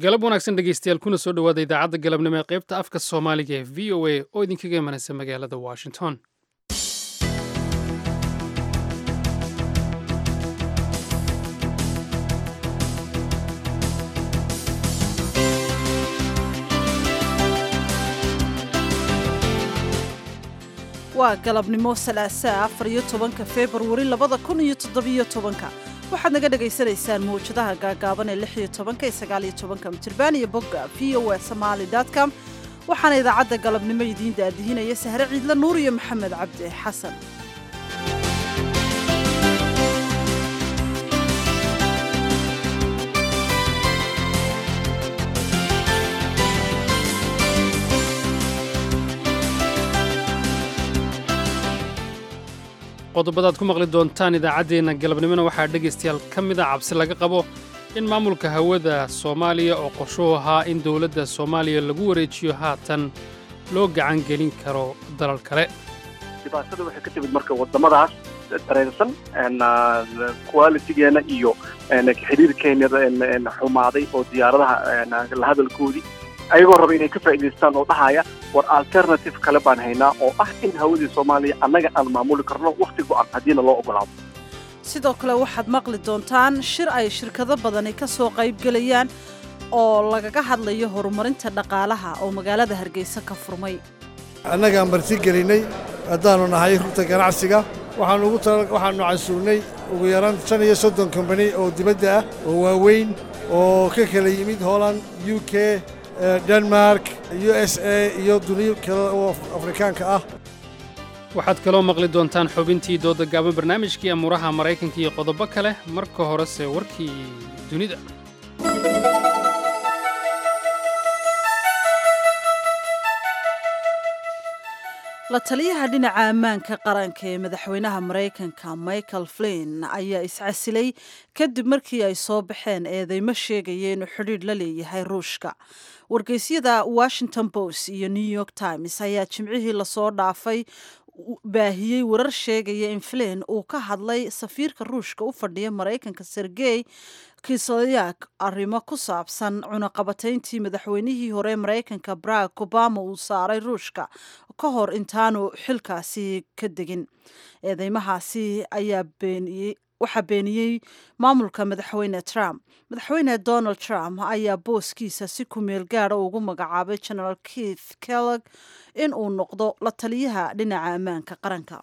galab wanaagsan dhegeystayaal kuna soo dhowaada idaacadda galabnimo ee qaybta afka soomaaliga ee v o a oo idinkaga imanaysa magaalada washington waa galabnimo salaasaa afar iyo tobanka februari labada kun iyo toddobiyo tobanka waxaad naga dhagaysanaysaan mawjadaha gaagaaban ee lix iyo tobanka iyo sagaal iyo tobanka mitirban iyo bogga v o a somaali com waxaana idaacadda galabnimo idiin daadihinaya sahre ciidle nuur iyo maxamed cabdi xasan qodobadaad ku maqli doontaan idaacaddeenna galabnimona waxaa dhegaystayaal ka mida cabsi laga qabo in maamulka hawada soomaaliya oo qorshuhu ahaa in dowladda soomaaliya lagu wareejiyo haatan loo gacan gelin karo dalal kale dhibaatada waxay ka timid marka waddamadaas dareensan qualitigeena iyo xiriirkeena xumaaday oo diyaaradaha la hadalkoodii ayagoo raba inay ka faa'idaystaan oo dhahaya war alternative kale baan haynaa oo ah in hawadii soomaaliya annaga aan maamuli karno wakhti go'an haddiina loo ogolaado sidoo kale waxaad maqli doontaan shir ay shirkado badani ka soo qaybgelayaan oo lagaga hadlayo horumarinta dhaqaalaha oo magaalada hargeysa ka furmay annagaan marti gelinnay haddaannu nahay rugta ganacsiga waxaannu casuurnay ugu yaraan shan iyo soddon kombani oo dibadda ah oo waaweyn oo ka kala yimid holland u k denmark u s a iyo duniyo kale oo afrikaanka ah waxaad kaloo maqli doontaan xubintii dooda gaaban barnaamijkii amuuraha maraykanka iyo qodobo kale marka horese warkii dunida la taliyaha dhinaca ammaanka qaranka ee madaxweynaha maraykanka michael flin ayaa iscasilay kadib markii ay soo baxeen eedeymo sheegaya inuu xidhiidh la leeyahay ruushka wargeysyada washington post iyo new york times ayaa jimcihii lasoo dhaafay baahiyey warar sheegaya in flin uu ka hadlay safiirka ruushka u fadhiya maraykanka sergey kislyak arrimo ku saabsan cunaqabatayntii madaxweynihii hore maraykanka barack obama uu saaray ruushka ka hor intaanu xilkaasi ka degin eedeymahaasi ayaa beeniyey waxaa beeniyey maamulka madaxweyne trump madaxweyne donald trump ayaa booskiisa si kumeel gaada ugu magacaabay general keith kellog in uu noqdo la taliyaha dhinaca ammaanka qaranka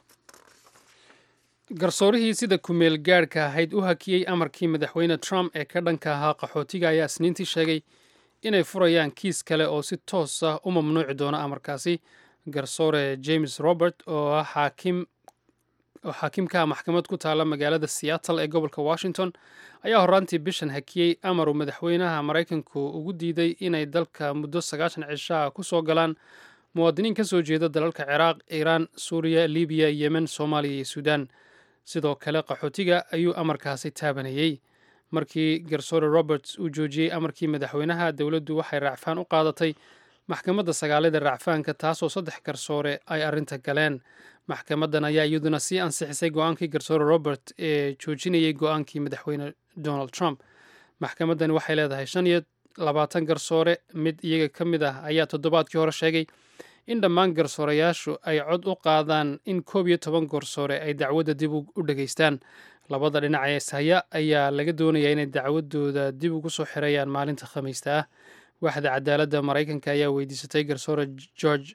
garsoorihii sida kumeel gaadhka ahayd u hakiyey amarkii madaxweyne trump ee ka dhanka ahaa qaxootiga ayaa isniintii sheegay inay furayaan kiis kale oo si toos ah u mamnuuci doona amarkaasi garsoore james robert oo ah xaakim oo xaakimkaha maxkamad ku taalla magaalada seattle ee gobolka washington ayaa horraantii bishan hakiyey amar uu madaxweynaha maraykanku ugu diiday inay dalka muddo sagaashan cishaha ku soo galaan muwaadiniin ka soo jeeda dalalka ciraaq iiraan suuriya libiya yemen soomaaliya iyo suudaan sidoo kale qaxootiga ayuu amarkaasi taabanayey markii garsoore roberts uu joojiyey amarkii madaxweynaha dowladdu waxay raacfaan u qaadatay maxkamadda sagaalada raacfaanka taasoo saddex garsoore ay arrinta galeen maxkamaddan ayaa iyaduna sii ansixisay go-aankii garsoore robert ee joojinayay go-aankii madaxweyne donald trump maxkamaddani waxay leedahay shan iyo labaatan garsoore mid iyaga ka mid ah ayaa toddobaadkii hore sheegay in dhammaan garsoorayaashu ay cod u qaadaan in koob iyo toban garsoore ay dacwadda dib u dhegaystaan labada dhinac ee ishaya ayaa laga doonayaa inay dacwadooda dib ugu soo xirayaan maalinta khamiista ah waaxda cadaaladda maraykanka ayaa weydiisatay garsoore george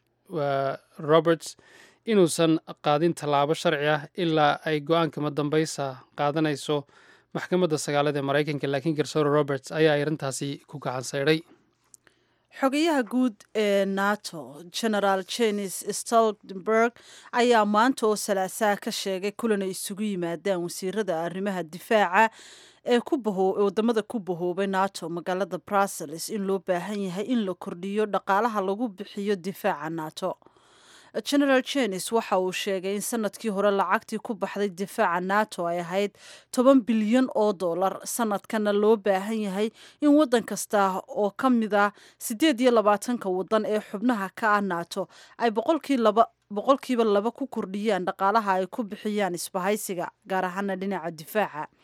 roberts inuusan qaadin tallaabo sharci ah ilaa ay go-aanka madambaysa qaadanayso maxkamadda sagaalada ee maraykanka laakiin garsoore roberts ayaa arrintaasi ku gacan saydhay xogayaha guud ee nato genaraal jenis stoltenberg ayaa maanta oo salaasaa ka sheegay kulan ay isugu yimaadaan wasiirada arrimaha difaaca ee wadamada ku bahoobay nato magaalada brussels in loo baahan yahay in la kordhiyo dhaqaalaha lagu bixiyo difaaca nato genaraal jenis waxa uu sheegay in sanadkii hore lacagtii ku baxday difaaca nato ay ahayd toban bilyan oo dollar sanadkana loo baahan yahay in wadan kasta oo ka mid ah siddeed iyo labaatanka wadan ee xubnaha ka ah nato ay boqolkiiba laba ku kordhiyaan dhaqaalaha ay ku bixiyaan isbahaysiga gaar ahaana dhinaca difaaca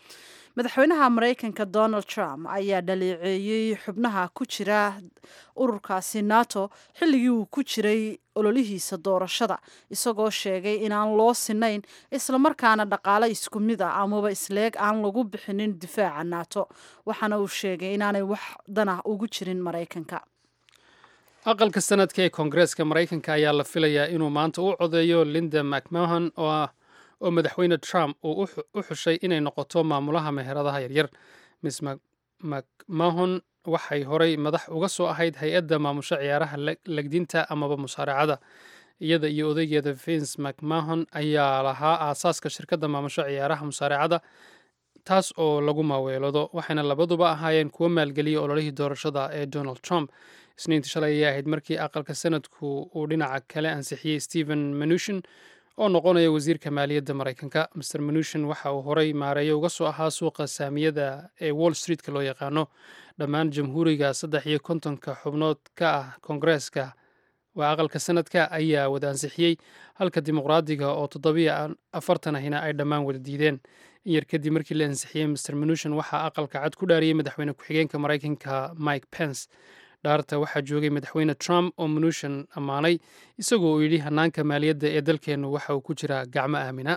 madaxweynaha maraykanka donald trump ayaa dhaleeceeyey xubnaha ku jira ururkaasi nato xilligii uu ku jiray ololihiisa doorashada isagoo sheegay inaan loo sinayn islamarkaana dhaqaale isku mid ah amaba isleeg aan lagu bixinin difaaca nato waxaana uu sheegay inaanay wax danah ugu jirin maraykanka aqalka sanadka ee koongareeska maraykanka ayaa la filayaa inuu maanta u codeeyo linda macmahon oo ah oo madaxweyne trump uu u xushay inay noqoto maamulaha meheradaha yaryar miss macmahon waxay horay madax uga soo ahayd hay-adda maamusho ciyaaraha legdinta amaba musaaracada iyada iyo odaygeeda vince macmahon ayaa lahaa aasaaska shirkadda maamusho ciyaaraha musaaracada taas oo lagu maaweelado waxayna labaduba ahaayeen kuwo maalgeliya ololihii doorashada ee donald trump isniintii shalay ayay ahayd markii aqalka sanadku uu dhinaca kale ansixiyey stephen manushin oo noqonaya wasiirka maaliyadda maraykanka master manushin waxa uu horay maareeyo uga soo ahaa suuqa saamiyada ee wall streetka loo yaqaano dhammaan jamhuuriga saddex iyo kontonka xubnood ka ah koongareeska waa aqalka sanadka ayaa wada ansixiyey halka dimuqraadiga oo toddobiyo afartan ahina ay dhammaan wada diideen in yar kadib markii la ansixiyey master manushin waxaa aqalka cad ku dhaariyey madaxweyne ku-xigeenka maraykanka mike pence dhaarta waxaa joogay madaxweyne trump oo manushin ammaanay isagoo uu yidhi hanaanka maaliyadda ee dalkeennu waxa uu ku jiraa gacmo aamina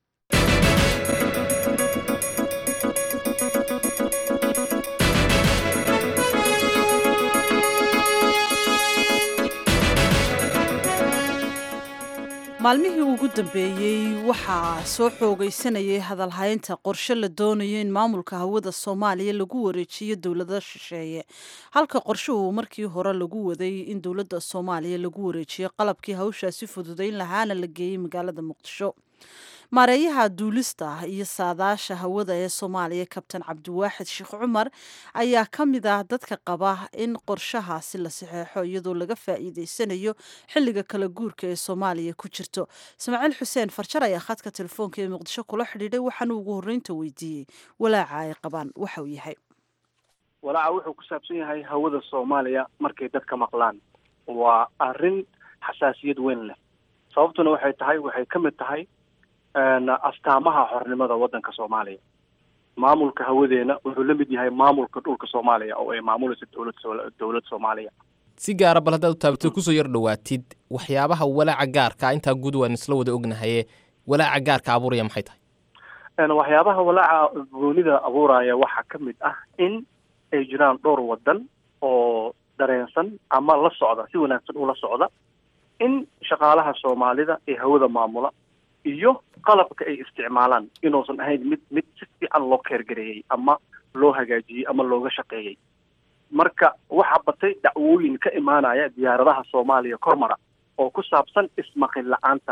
maalmihii ugu dambeeyey waxaa soo xoogaysanayay hadalhaynta qorshe la doonayo in maamulka hawada soomaaliya lagu wareejiyo dowlada shisheeye halka qorshuhu markii hore lagu waday in dowladda soomaaliya lagu wareejiyo qalabkii hawshaasi fududayn lahaana la geeyey magaalada muqdisho maareeyaha duulista iyo saadaasha hawada ee soomaaliya kabtan cabdiwaaxid sheekh cumar ayaa ka mid ah dadka qaba in qorshahaasi la saxeexo iyadoo laga faa'iideysanayo xilliga kala guurka ee soomaaliya ku jirto ismaaciil xuseen farjar ayaa khadka telefoonka ee muqdisho kula xidhiidhay waxaana ugu horreynta weydiiyey walaaca ay qabaan waxa uu yahay walaaca wuxuu ku saabsan yahay hawada soomaaliya markay dadka maqlaan waa arrin xasaasiyad weyn leh sababtuna waxay tahay waxay ka mid tahay astaamaha xornimada waddanka soomaaliya maamulka hawadeena wuxuu la mid yahay maamulka dhulka soomaaliya oo ay maamulaysa dowlad dowlad soomaaliya si gaara bal haddaad u taabtid kusoo yar dhowaatid waxyaabaha walaaca gaarka intaa guud waan isla wada ognahaye walaaca gaarka abuuraya maxay tahay waxyaabaha walaaca goonida abuuraya waxaa ka mid ah in ay jiraan dhowr waddan oo dareensan ama la socda si wanaagsan ula socda in shaqaalaha soomaalida ee hawada maamula iyo qalabka ay isticmaalaan inuusan ahayn mid mid si fiican loo keergareeyey ama loo hagaajiyey ama looga shaqeeyey marka waxaa batay dacwooyin ka imaanaya diyaaradaha soomaaliya kormara oo ku saabsan ismaqin la-aanta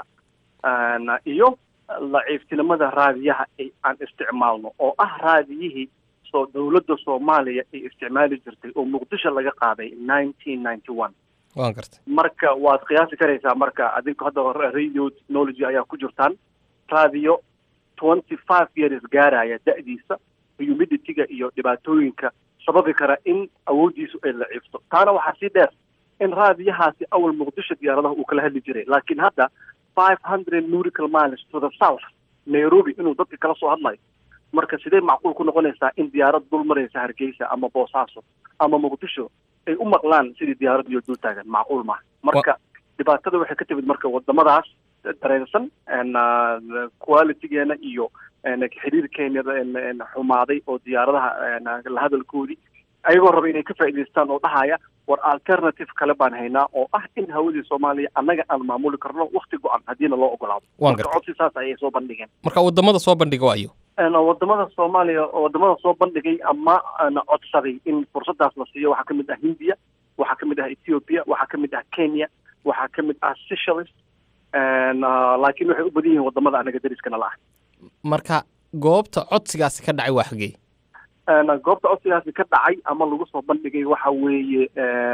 iyo laciiftinimada raadiyaha ay aan isticmaalno oo ah raadiyihii soo dowladda soomaaliya ay isticmaali jirtay oo muqdisho laga qaaday nineteen ninety one waan gartay marka waad qiyaasi karaysaa marka adinku hadda radio technology ayaa ku jirtaan radio twenty five years gaaraya da-diisa humidity-ga iyo dhibaatooyinka sababi kara in awooddiisu ay laciifto taana waxaa sii dheer in raadiyahaasi awal muqdisho diyaaradaha uu kala hadli jiray laakiin hadda five hundred nurical miles to the south nairobi inuu dadka kala soo hadlayo marka sidee macquul ku noqonaysaa in diyaarad dul maraysa hargeysa ama boosaaso ama muqdisho ay u maqlaan sidii diyaarad iyo dul taagan macquul maaha marka dhibaatada waxay ka timid marka wadamadaas dareensan qualitygeena iyo xiriirkeena xumaaday oo diyaaradaha la hadalkoodii ayagoo raba inay ka faa'idaystaan oo dhahaya war alternative kale baan haynaa oo ah in hawadii soomaaliya annaga aan maamuli karno wakti go-an haddiina loo ogolaado Waan marka gartay. codsi saas ayay soo bandhigeen marka wadamada soo bandhiga waayo wadamada soomaaliya wadamada soo bandhigay ama na codsaday in fursadaas la siiyo waxaa ka mid ah hindiya waxaa ka mid ah ethiopia waxaa ka mid ah kenya waxaa ka mid ah seychelles laakiin waxay u badan yihiin wadamada anaga dariskana la ah marka goobta codsigaasi ka dhacay waa xagee goobta codsigaasi ka dhacay ama lagu soo bandhigay waxa weeye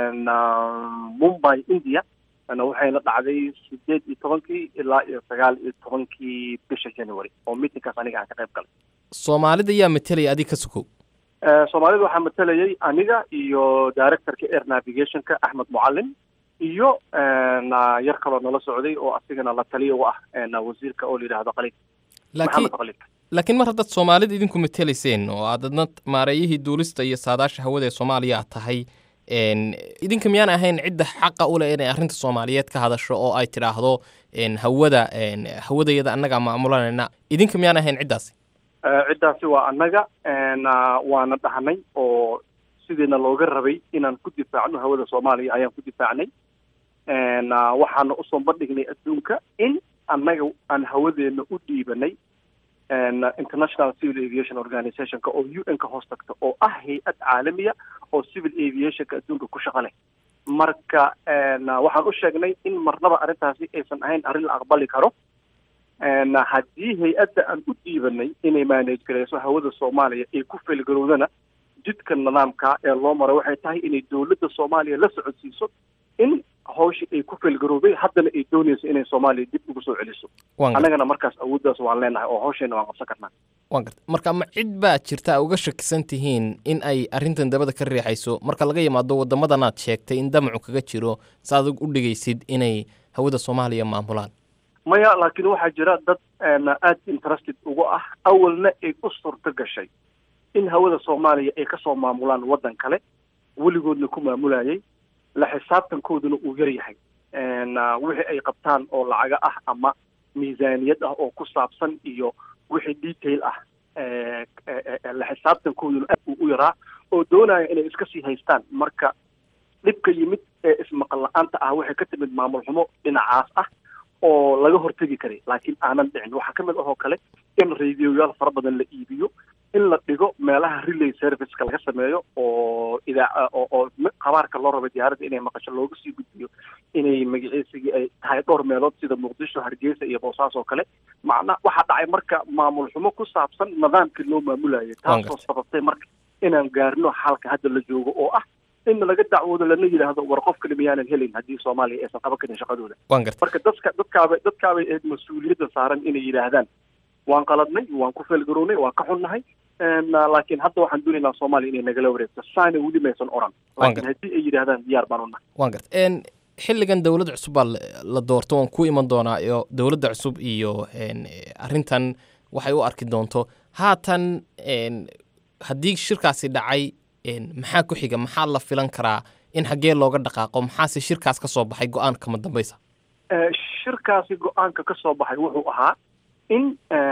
mumbai india waxayna dhacday sideed iyo tobankii ilaa iyo sagaal iyo tobankii bisha january oo meetingkaas aniga aan ka qayb galay soomaalida yaa matelaya adig ka sukow Eh, soomaalida waxaa matalayay aniga iyo directorka air navigationka axmed mucalin iyo na yar kaloo nala socday oo asigana la taliya u ah na wasiirka oo la yidhaahdo khaliid laakiin maxamed khaliid laakiin mar haddaad soomaalida idinku matelayseen oo aad adna maareeyihii duulista iyo saadaasha hawada ee soomaaliya aad tahay idinka miyaan ahayn cidda xaqa u leh inay arrinta soomaaliyeed ka hadasho oo ay tidhaahdo hawada hawadayada annagaa maamulanayna idinka miyaan ahayn ciddaasi ciddaasi waa annaga waana dhahnay oo sidiina looga rabay inaan ku difaacno hawada soomaaliya ayaan ku difaacnay waxaana usoo bandhignay adduunka in annaga aan hawadeena u dhiibanay international civil aviation organizationka oo u n ka hoos tagta oo ah hay-ad caalamiya oo civil aviationka adduunka ku shaqo leh marka waxaan u sheegnay in marnaba arrintaasi aysan ahayn arrin la aqbali karo haddii hay-adda aan u dhiibanay inay manage gareyso hawada soomaaliya ay ku felgarowdana jidka nidaamka ee loo maro waxay tahay inay dowladda soomaaliya la socodsiiso in hawshii ay ku felgaroobay haddana ay doonayso inay soomaaliya dib ugu soo celiso annagana markaas awooddaas waan leenahay oo hawsheena waan qabsan karnaa waan garta marka ma cid baa jirta a uga shakisan tihiin in ay arrintan dabada ka riixayso marka laga yimaado waddamadanaad sheegtay in damacu kaga jiro sa adag u dhigaysid inay hawada soomaaliya maamulaan maya laakiin waxaa jira dad aad interested uga ah awalna ay u suurto gashay in hawada soomaaliya ay kasoo maamulaan waddan kale weligoodna ku maamulayay la xisaabtankooduna uu yar yahay wixii ay qabtaan oo lacaga ah ama miisaaniyad ah oo ku saabsan iyo wixii detail ah la xisaabtankooduna aad uu u yaraa oo doonaya inay iska sii haystaan marka dhibka yimid ee ismaqal la-aanta ah waxay ka timid maamul xumo dhinacaas ah oo laga hortegi karay laakiin aanan dhicin waxaa ka mid ahoo kale in radioyaal fara badan la iibiyo in la dhigo meelaha relay serviceka laga sameeyo oo idaa oo qabaarka loo raba diyaaradda inay maqasho looga sii gudbiyo inay magaciisigii ay tahay dhowr meelood sida muqdisho hargeysa iyo boosaas oo kale macna waxaa dhacay marka maamul xumo ku saabsan nidaamkii loo maamulayay taasoo sababtay marka inaan gaarino xalka hadda la joogo oo ah in laga dacwoodo lana yidhaahdo war qof kale miyaanan helin haddii soomaaliya aysan qaban karin shaqadooda marka dadka dadkaabay dadkaabay ahayd mas-uuliyadda saaran inay yidhaahdaan waan qaladnay waan ku feelgarownay waan ka xunnahay laakiin hadda waxaan doonaynaa soomaaliya inay nagala wareegto saana weli maysan oran laakiin haddii ay yidhaahdaan diyaar baan unahay waan garta xilligan dowladda cusub baa la doorto waan ku iman doonaa iyo dowladda cusub iyo arrintan waxay u arki doonto haatan haddii shirkaasi dhacay maxaa ku xiga maxaa la filan karaa in xaggee looga dhaqaaqo maxaase shirkaas ka soo baxay go-aanka ma dambaysa shirkaasi go-aanka ka soo baxay wuxuu ahaa in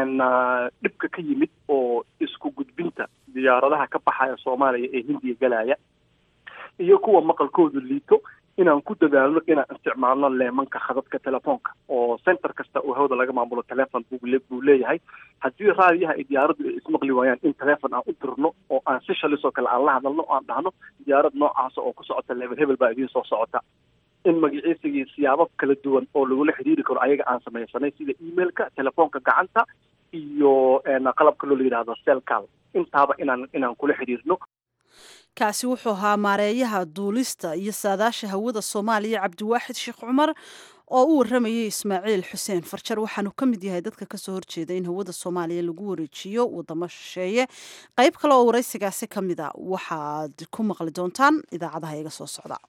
dhibka ka yimid oo isku gudbinta diyaaradaha ka baxaya soomaaliya ee hindiya galaya iyo kuwa maqalkoodu liito inaan ku dadaalno inaan isticmaalno leemanka khadadka telefoonka oo center kasta oo hawada laga maamulo telefon buu leeyahay haddii raadiyaha ay diyaaraddu ay ismaqli waayaan in telefon aan u dirno oo aan si shalisoo kale aan la hadalno o aan dhahno diyaarad noocaasa oo ku socota level hebel baa idiin soo socota in magaciisigii siyaabo kala duwan oo lagula xidhiiri karo ayaga aan samaysanay sida emailka telefoonka gacanta iyo qalabka loo la yidhahdo selcal intaaba inaan inaan kula xidhiirno kaasi wuxuu ahaa maareeyaha duulista iyo saadaasha hawada soomaaliya cabdiwaaxid sheekh cumar oo u waramayay ismaaciil xuseen farjar waxaanu ka mid yahay dadka kasoo horjeeda in hawada soomaaliya lagu wareejiyo wadamo shisheeye qayb kale oo waraysigaasi ka mid a waxaad ku maqli doontaan idaacadaha iga soo socda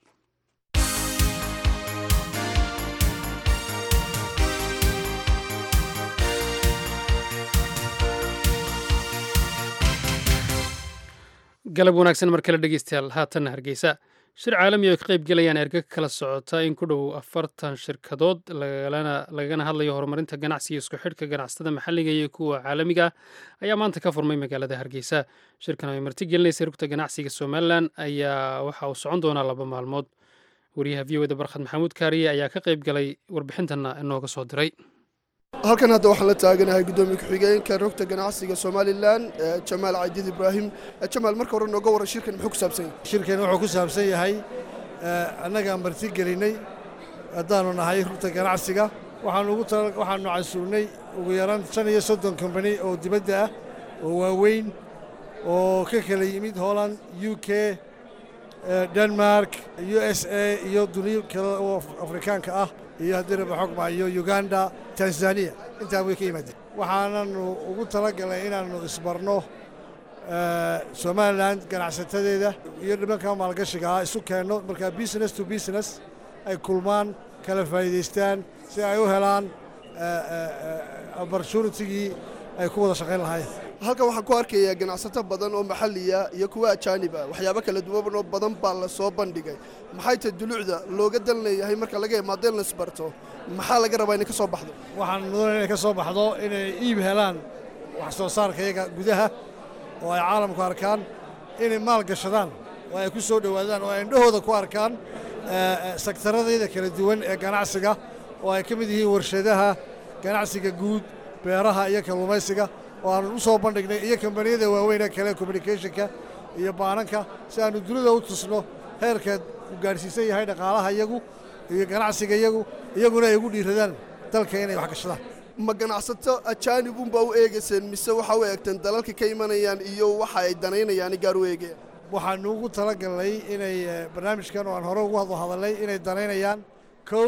galab wanaagsan mar kale dhegeystayaal haatanna hargeysa shir caalami oo ay ka qayb gelayaan erga kala socota in ku dhow afartan shirkadood lagana hadlayo horumarinta ganacsiga isku xidhka ganacsatada maxalliga iyo kuwa caalamiga ah ayaa maanta ka furmay magaalada hargeysa shirkan oo ay marti gelinaysa rugta ganacsiga somalilan ayaa waxa uu socon doonaa laba maalmood wariyaha v o da barkhad maxamuud kaariye ayaa ka qayb galay warbixintanna inooga soo diray halkan hadda waxaan la taaganahay guddoomiye ku-xigeenka rogta ganacsiga somalilan jamaal cadiid ibraahim jamaal marka hore nooga waran shirkan muxuu ku saabsan yahay shirkan wuxuu ku saabsan yahay annagaan marti gelinay haddaanu nahay rugta ganacsiga waxaanu casuurnay ugu yaraan shan iyo soddon kombani oo dibadda ah oo waaweyn oo ka kala yimid holland u k denmark u s a iyo duniyo kale oo afrikaanka ah iyo haddii raba xogma iyo uganda tanzaniya intaa way ka yimaadeen waxaananu ugu talagalnay inaannu isbarno somalilan ganacsatadeeda iyo dhimanka maalgashiga ah isu keenno markaa business to business ay kulmaan kala faa'iidaystaan si ay u helaan opportunitigii ay ku wada shaqayn lahaayeen halkan waxaan ku arkayaa ganacsato badan oo maxalliya iyo kuwa ajaanib ah waxyaabo kala duwan oo badan baa la soo bandhigay maxay tahay dulucda looga dan leeyahay marka laga imaado in la isbarto maxaa laga rabaa inay ka soo baxdo waxaan mudan inay ka soo baxdo inay iib helaan wax soo saarka iyaga gudaha oo ay caalamku arkaan inay maal gashadaan oo ay ku soo dhowaadaan oo ay indhahooda ku arkaan sektaradayda kala duwan ee ganacsiga oo ay ka mid yihiin warshadaha ganacsiga guud beeraha iyo kalluumaysiga oo aanu u soo bandhignay iyo kambaniyada waaweyn ee kale communicationka iyo baananka si aanu dunida u tusno heerkeed uu gaadhsiisan yahay dhaqaalaha iyagu iyo ganacsiga iyagu iyaguna ay ugu dhiiradaan dalka inay wax gashadaan ma ganacsato ajaanib unbaa u eegayseen mise waxaa u eegteen dalalka ka imanayaan iyo waxa ay danaynayaan gaar u eegayaan waxaanu ugu talagalnay inay barnaamijkan oo aan hore ugu hadlo hadalnay inay danaynayaan kow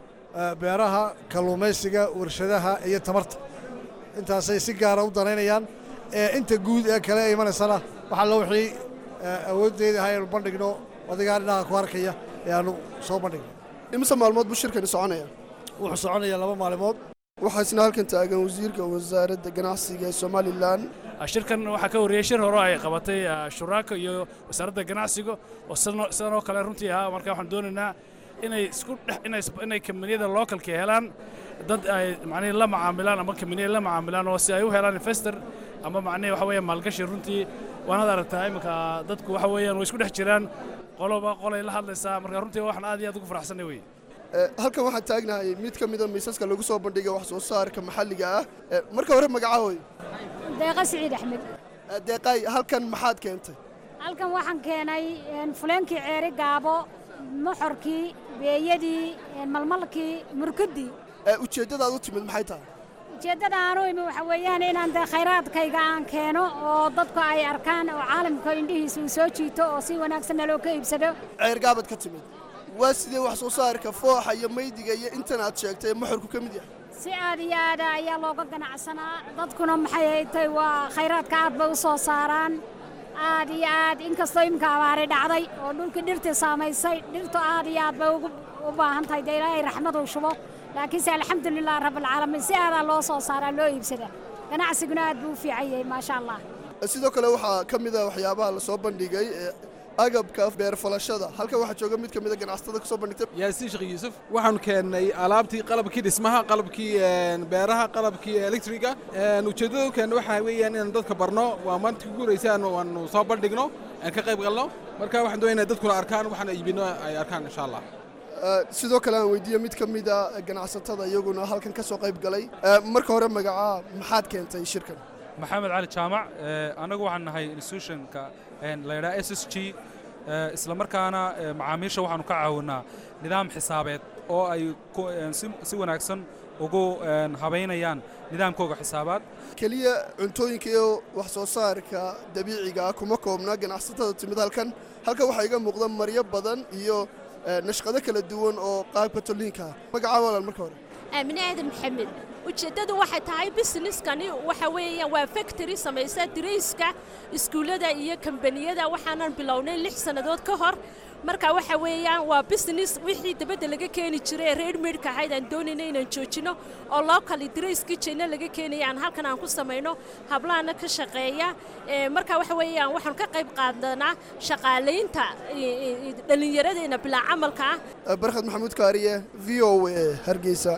beeraha kalluumaysiga warshadaha iyo tamarta intaasay si gaara u danaynayaan inta guud ee kale ee imanaysana waxaa loo wixii awooddeeda ahaa aynu bandhigno odagaa dhinaca ku arkaya ee aanu soo bandhigno imise maalmood buu shirkani soconaya wuxuu soconaya laba maalimood waxaa isna halkan taagan wasiirka wasaaradda ganacsiga ee somalilan shirkan waxaa ka horreeyey shir hore ay qabatay shuraaka iyo wasaaradda ganacsiga oo sidan oo kale runtii ahaa marka waxaan doonaynaa inay isku dhex inay inay kambaniyada localka helaan dad ay macnihi la macaamilaan ama kambaniya la macaamilaan oo si ay u helaan investor ama macnihi waxa weeye maalgashi runtii waanaad aragtaa iminka dadku waxa weeyaan way isku dhex jiraan qoloba qolay la hadlaysaa marka runtii waxaan aad iyo aad ugu faraxsanay weye halkan waxaan taagnahay mid ka mida miisaska lagu soo bandhigay wax soo saarka maxalliga ah marka hore magacaahoy deeqa siciid axmed deeqaay halkan maxaad keentay halkan waxaan keenay fuleenkii ceeri gaabo moxorkii beeyadii malmalkii murkudii ujeeddadaad u timid maxay tahay ujeeddada aanu imi waxa weeyaan inaan dee khayraadkayga aan keeno oo dadku ay arkaan oo caalamka indhihiisa uu soo jiito oo si wanaagsanna loo ka iibsado ceergaabad ka timid waa sidee wax soo saarka fooxa iyo maydiga iyo intan aad sheegtay moxorku ka mid yahay si aad iyo aada ayaa looga ganacsanaa dadkuna maxay haytay waa khayraadka aad bay u soo saaraan aad iyo aad inkastoo imika abaari dhacday oo dhulkii dhirtii saamaysay dhirtu aad iyo aad bay u baahan tahay dee ilaahay raxmaduu shubo laakiinse alxamdulilah rabbilcaalamiin si aadaa loo soo saaraa loo iibsada ganacsiguna aad buu u fiican yahay maasha allah sidoo kale waxaa ka mid a waxyaabaha la soo bandhigay agabka beerfalashada halkan waxaa jooga mid ka mid a ganacsatada ka soo bandhigtay yaasiin sheekh yuusuf waxaanu keennay alaabtii qalabkii dhismaha qalabkii beeraha qalabkii elektriga ujeeddada u keenna waxaa weeyaan inaan dadka barno waa maanta ku guuraysaan waanu soo bandhigno aan ka qayb galno marka waxaan doonayna dadkuna arkaan waxaan iibino ay arkaan insha allah sidoo kale aan weydiiye mid ka mid a ganacsatada iyaguna halkan ka soo qayb galay marka hore magacaa maxaad keentay shirkan maxamed cali jaamac annagu waxaan nahay institutionka la yidhaha s s g isla markaana macaamiisha waxaanu ka caawinaa nidaam xisaabeed oo ay si wanaagsan ugu habaynayaan nidaamkooga xisaabaad keliya cuntooyinka iyo wax soo saarka dabiiciga ah kuma koobna ganacsatada timid halkan halkan waxaa iga muuqda maryo badan iyo nashqado kala duwan oo qaabka tolliinka ah magacaa walan marka hore aamine aadan maxamed ujeeddadu waxay tahay busineskani waxa weeyaan waa factory samaysa dirayska iskuullada iyo kambaniyada waxaanan bilownay lix sannadood ka hor marka waxa weeyaan waa business wixii dabadda laga keeni jiray ee reermedka ahayd aan doonayna inaan joojino oo lookali dirayskii jeyna laga keenaya aan halkan aan ku samayno hablaana ka shaqeeya marka waxa weeyaan waxaan ka qayb qaadanaa shaqaalaynta dhallinyaradeenna bilaa camalka ah barkhad maxamuud kaariye v o a hargeysa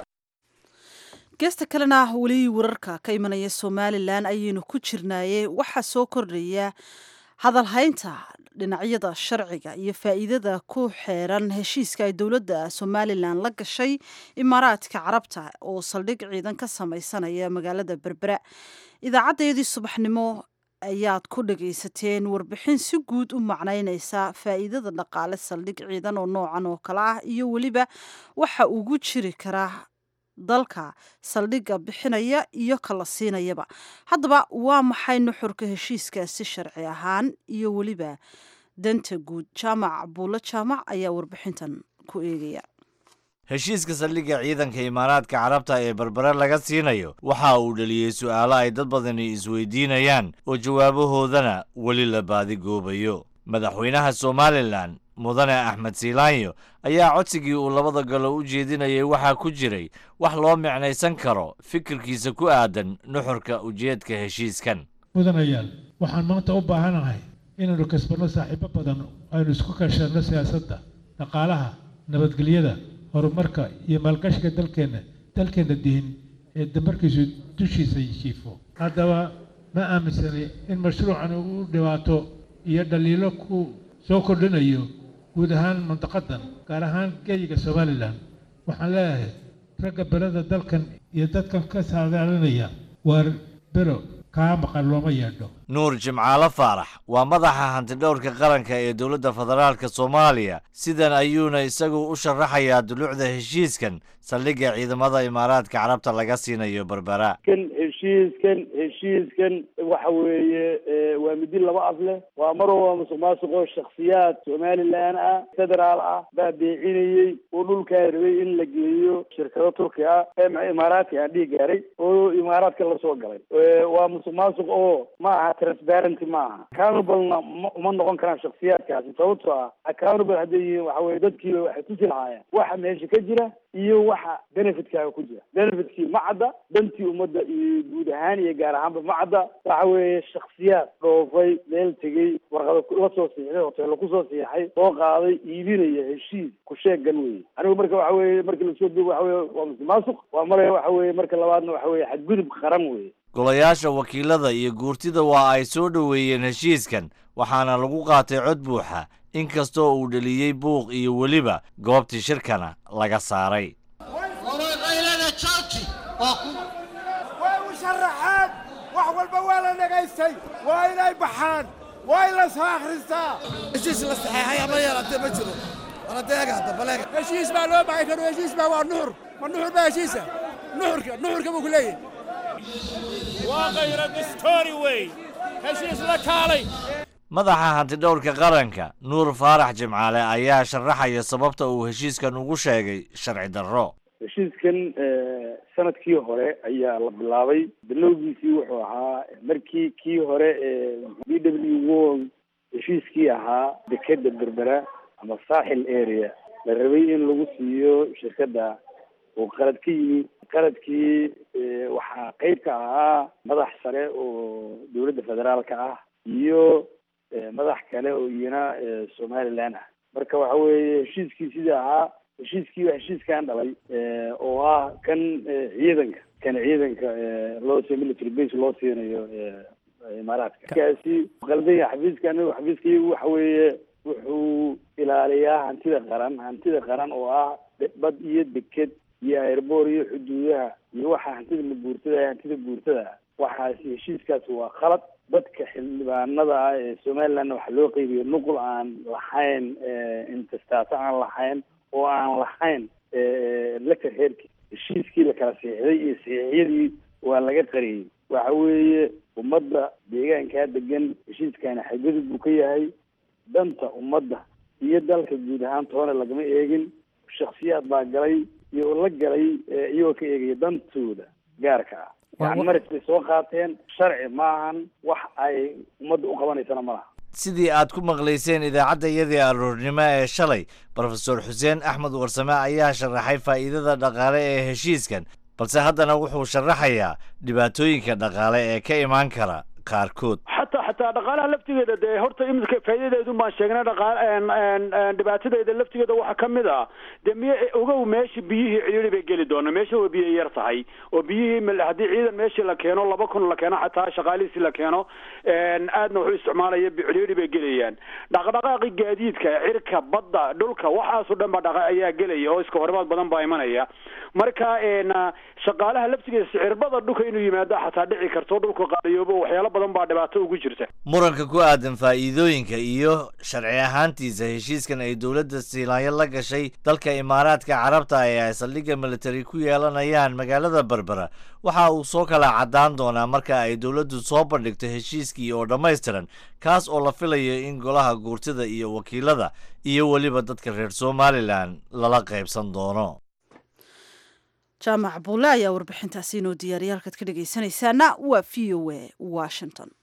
geesta kalena weli wararka ka imanaya somalilan ayaynu ku jirnaaye waxaa soo kordhaya hadalhaynta dhinacyada sharciga iyo faa'iidada ku xeeran heshiiska ay dowladda somalilan la gashay imaaraadka carabta oo saldhig ciidan ka samaysanaya magaalada berbera idaacadeedii subaxnimo ayaad ku dhagaysateen warbixin si guud u macnaynaysa faa'iidada dhaqaale saldhig ciidan oo noocan oo kale ah iyo weliba waxa ugu jiri karaa dalka saldhigga bixinaya iyo kala siinayaba haddaba waa maxay nuxurka heshiiskaasi sharci ahaan iyo weliba danta guud jaamac buulo jaamac ayaa warbixintan ku eegaya heshiiska saldhigga ciidanka imaaraadka carabta ee berbere laga siinayo waxa uu dhaliyey su'aalo ay dad badani isweydiinayaan oo jawaabahoodana weli la baadigoobayo madaxweynaha somalilan mudane axmed siilaanyo ayaa codsigii uu labada galo u jeedinayay waxaa ku jiray wax loo micnaysan karo fikirkiisa ku aadan nuxurka ujeedka heshiiskan mudanayaal waxaan maanta u baahanahay inaynu kasbanno saaxiibo badan aynu isku kashanno siyaasadda dhaqaalaha nabadgelyada horumarka iyo maalgashiga dalkeenna dalkeenna dihin ee damarkiisu dushiisa jiifo haddaba ma aaminsanay in mashruucan uu dhibaato iyo dhaliilo ku soo kordhinayo guud ahaan mantaqadan gaar ahaan geyiga somalilan waxaan leeyahay ragga berada dalkan iyo dadkan ka saadaalinaya waar bero kaa maqan looma yeedho nuur jimcaalo faarax waa madaxa hantidhowrka qaranka ee dowladda federaalka soomaaliya sidan ayuuna isagu u sharaxayaa dulucda heshiiskan saldhigga ciidamada imaaraadka carabta laga siinayo berbera kan heshiiskan heshiiskan waxa weeye waa midi laba af leh waa mar waa musuq maasuqoo shakhsiyaad somalilan ah federaal ah baa beecinayey oo dhulkaa rabay in la geeyo shirkado turki ah ee imaaraadka aan dhihi gaaray oo imaaraadka lasoo galay waa musuq maasuq oo ma aha transparenty ma aha accountablena uma noqon karaan shakhsiyaadkaasi sababtoo ah accountable hadday yihiin waxa weye dadkiiba waxay tusi lahaayeen waxa meesha ka jira iyo waxa benefitkaaga ku jira benefitkii ma cadda dantii ummadda iyo guud ahaan iyo gaar ahaanba ma cadda waxa weeye shaksiyaad dhoofay meel tegey warqada la soo siixday hoteello kusoo siixay soo qaaday iibinaya heshiis ku sheegan weye anigu marka waxa weye marka lasoo duubo waxa weye waa musuqmaasuq waa maraya waxa weye marka labaadna waxa weye xadgudub qaran weye golayaasha wakiilada iyo guurtida waa ay soo dhoweeyeen heshiiskan waxaana lagu qaatay cod buuxa inkastoo uu dheliyey buuq iyo weliba goobtii shirkana laga saaray way u sharaxeen wax walba waa la dhagaystay waa inay baxaan waa in la soo akhristaa heshiis la saxeexay ama yeelatee ma jiro waladeega hadda baleega heshiis baa loo baxay karo heshiis baa waa nuxur ma nuxur baa heshiisa nuxurka nuxurka buu ku leeyahay waa khayra distori wey heshiis la kaalay madaxa hantidhowrka qaranka nuur faarax jimcaale ayaa sharaxaya sababta uu heshiiskan ugu sheegay sharci darro heshiiskan sanadkii hore ayaa la bilaabay bilowgiisii wuxuu ahaa markii kii hore ee b w won heshiiskii ahaa dekeda berbera ama saaxil area la rabay in lagu siiyo shirkadda uu qalad ka yimi qaladkii waxaa qeyb ka ahaa madax sare oo dowladda federaalka ah iyo madax kale oo iyana somaliland ah marka waxa weeye heshiiskii sidii ahaa heshiiskii waa heshiiskan dhalay oo ah kan ciidanka kan ciidanka loo si military base loo siinayo imaaraadka kaasi qaldanya xafiiska anigu xafiiska iyagu waxa weeye wuxuu ilaaliyaa hantida qaran hantida qaran oo ah bad iyo deked iyo airboor iyo xuduudaha iyo waxa hantida mabuurtada hantida buurtada waxaasi heshiiskaasi waa khalad dadka xildhibaanada ah ee somalilandna waxaa loo qeybiya nuqul aan lahayn intestaato aan lahayn oo aan lahayn laka heerki heshiiskii la kala siixday iyo siixyadii waa laga qariyey waxa weeye ummadda deegaankaa degan heshiiskana xadgudub buu ka yahay danta ummadda iyo dalka guud ahaan toona lagama eegin shaksiyaad baa galay iyo la galay iyagoo ka eegaya dantooda gaarka ah yani maris bay soo qaateen sharci maahan wax ay ummadda u qabanaysana ma laha sidii aad ku maqlayseen idaacadda iyadii aroornimo ee shalay brofesor xuseen axmed warsame ayaa sharaxay faa'iidada dhaqaale ee heshiiskan balse haddana wuxuu sharaxayaa dhibaatooyinka dhaqaale ee ka imaan kara qaarkood xataa xataa dhaqaalaha laftigeeda dee horta imika faa'iidadeedu baan sheegnay dhaqa dhibaatadeeda laftigeeda waxaa ka mid ah dee miy ogow meesha biyihii cidhiiri bay geli doona meesha waa biyo yar tahay oo biyihii haddii ciidan meeshii la keeno laba kun la keeno xataa shaqaalihiisi la keeno aadna wuxuu isticmaalaya cidhiiri bay gelayaan dhaqdhaqaaqi gaadiidka cirka badda dhulka waxaasoo dhan ba dhaqa ayaa gelaya oo iska horimaad badan baa imanaya marka shaqaalaha laftigeeda sicirbada dhulka inuu yimaado xataa dhici karto dhulka qaadayoobo waxyaalo badan baa dhibaato ugu jirta muranka ku aadan faa'iidooyinka iyo sharci ahaantiisa heshiiskan ay dowladda siilaanyo la gashay dalka imaaraadka carabta ee ay saldhigga military ku yeelanayaan magaalada berbera waxa uu soo kala caddaan doonaa marka ay dowladdu soo bandhigto heshiiskii oo dhammaystiran kaas oo la filayo in golaha guurtida iyo wakiilada iyo weliba dadka reer somalilan lala qaybsan doono jaamac buule ayaa warbixintaasi inoo diyaariya halkaad ka dhegaysanaysaana waa v o a washington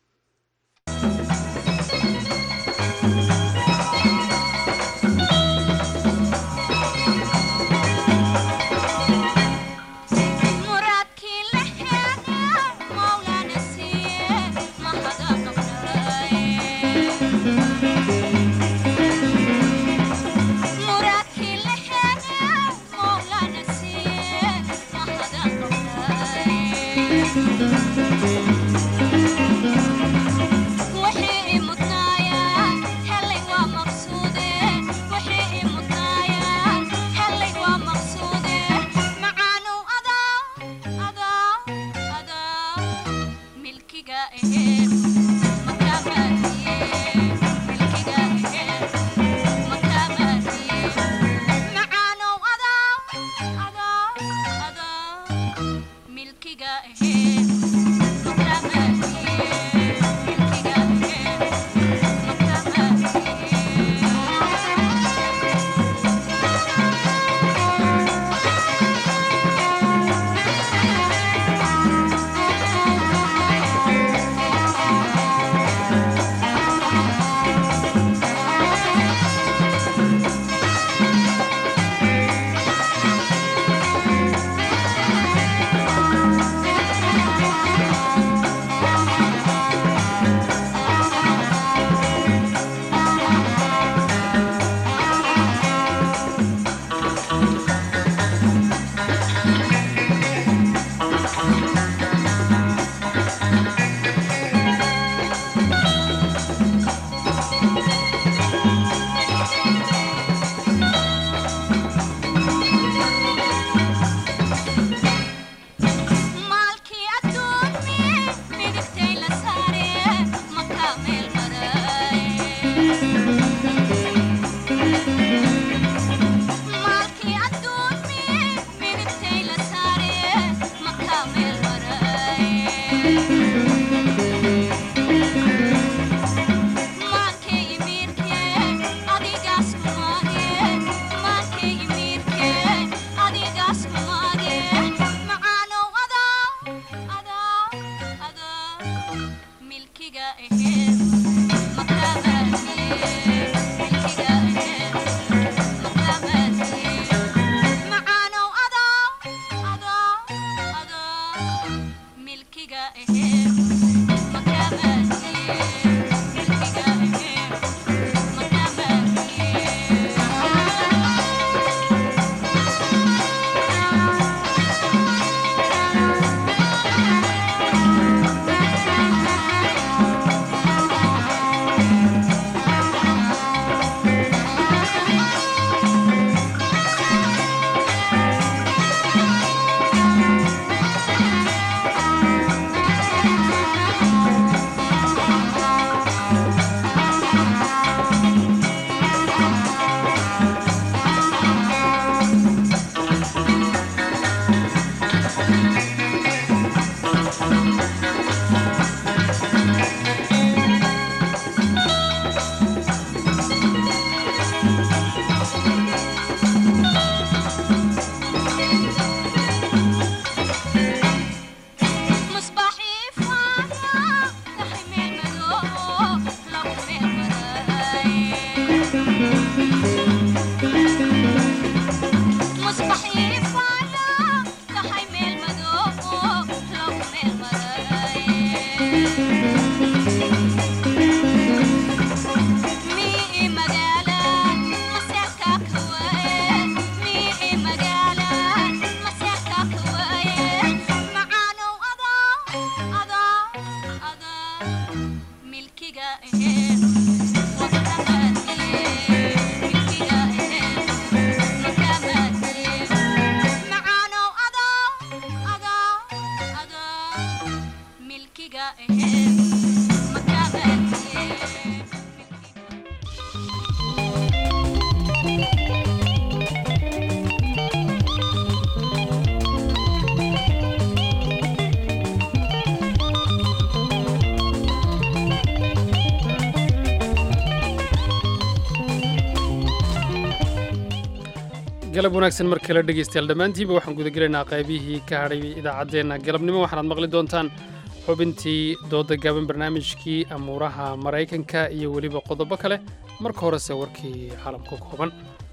galab wanaagsan mar kale dhegaystayaal dhammaantiinba waxaan gudagelaynaa qaybihii ka hadhay idaacaddeenna galabnimo waxaanaad maqli doontaan xubintii dooda gaaban barnaamijkii amuuraha maraykanka iyo weliba qodobo kale marka horese warkii caalamka kooban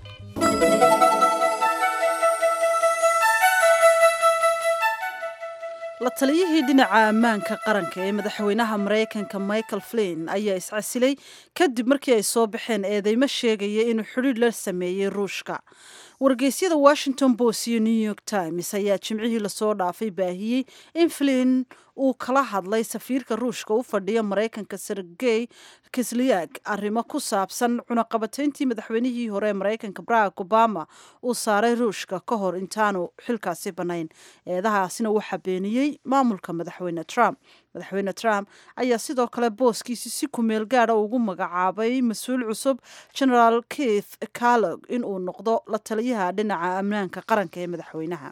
la taliyihii dhinaca ammaanka qaranka ee madaxweynaha maraykanka michael flin ayaa iscasilay kadib markii ay soo baxeen eedeymo sheegaya inuu xidhiidh la sameeyey ruushka wargeysyada washington post iyo new york times ayaa jimcihii lasoo dhaafay baahiyey in flin uu kala hadlay safiirka ruushka u fadhiya maraykanka sergey kislyak arrimo ku saabsan cunaqabatayntii madaxweynihii hore ee maraykanka barack obama uu saaray ruushka ka hor intaanu xilkaasi bannayn eedahaasina waxaa beeniyey maamulka madaxweyne trump madaxweyne trump ayaa sidoo kale booskiisi si kumeel gaada ugu magacaabay mas-uul cusub generaal keith calog inuu noqdo la taliyaha dhinaca ammaanka qaranka ee madaxweynaha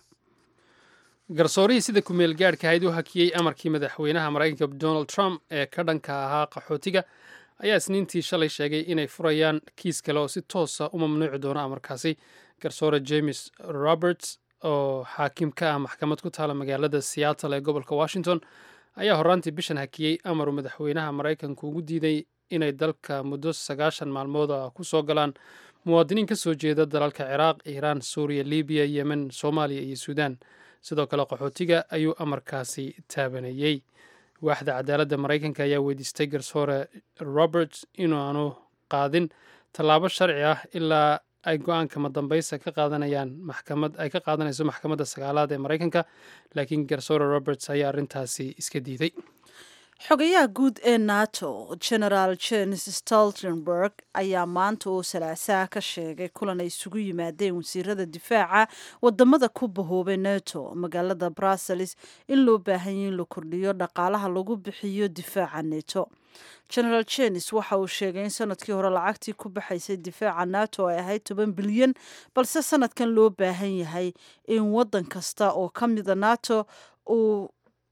garsoorihii sida kumeel gaadhka ahayd u hakiyey amarkii madaxweynaha maraykanka donald trump ee ka dhanka ahaa qaxootiga ayaa isniintii shalay sheegay inay furayaan kiis kale oo si toosa u mamnuuci doono amarkaasi garsoore james roberts oo xaakim ka ah maxkamad ku taala magaalada seattle ee gobolka washington ayaa horraantii bishan hakiyey amaru madaxweynaha maraykanku ugu diiday inay dalka muddo sagaashan maalmood ah ku soo galaan muwaadiniin ka soo jeeda dalalka ciraaq iiraan suuriya libiya yemen soomaaliya iyo suudaan sidoo kale qaxootiga ayuu amarkaasi taabanayey waaxda cadaaladda maraykanka ayaa weydiistay garsoore roberts inaanu qaadin tallaabo sharci ah ilaa ay go-aanka madambaysa ka qaadanayaan maxkamad ay ka qaadanayso maxkamadda sagaalaad ee maraykanka laakiin garsoore roberts ayaa arrintaasi iska diiday xogayaha guud ee nato generaal james stoltenberg ayaa maanta oo salaasaha ka sheegay kulan ay isugu yimaadeen wasiirada difaaca wadamada ku bahoobay nato magaalada brussels in loo baahanyay in la kordhiyo dhaqaalaha lagu bixiyo difaaca neto generaal jenes waxa uu sheegay in sanadkii hore lacagtii ku baxaysay difaaca nato ay ahayd toban bilyan balse sanadkan loo baahan yahay in wadan kasta oo ka mida nato uu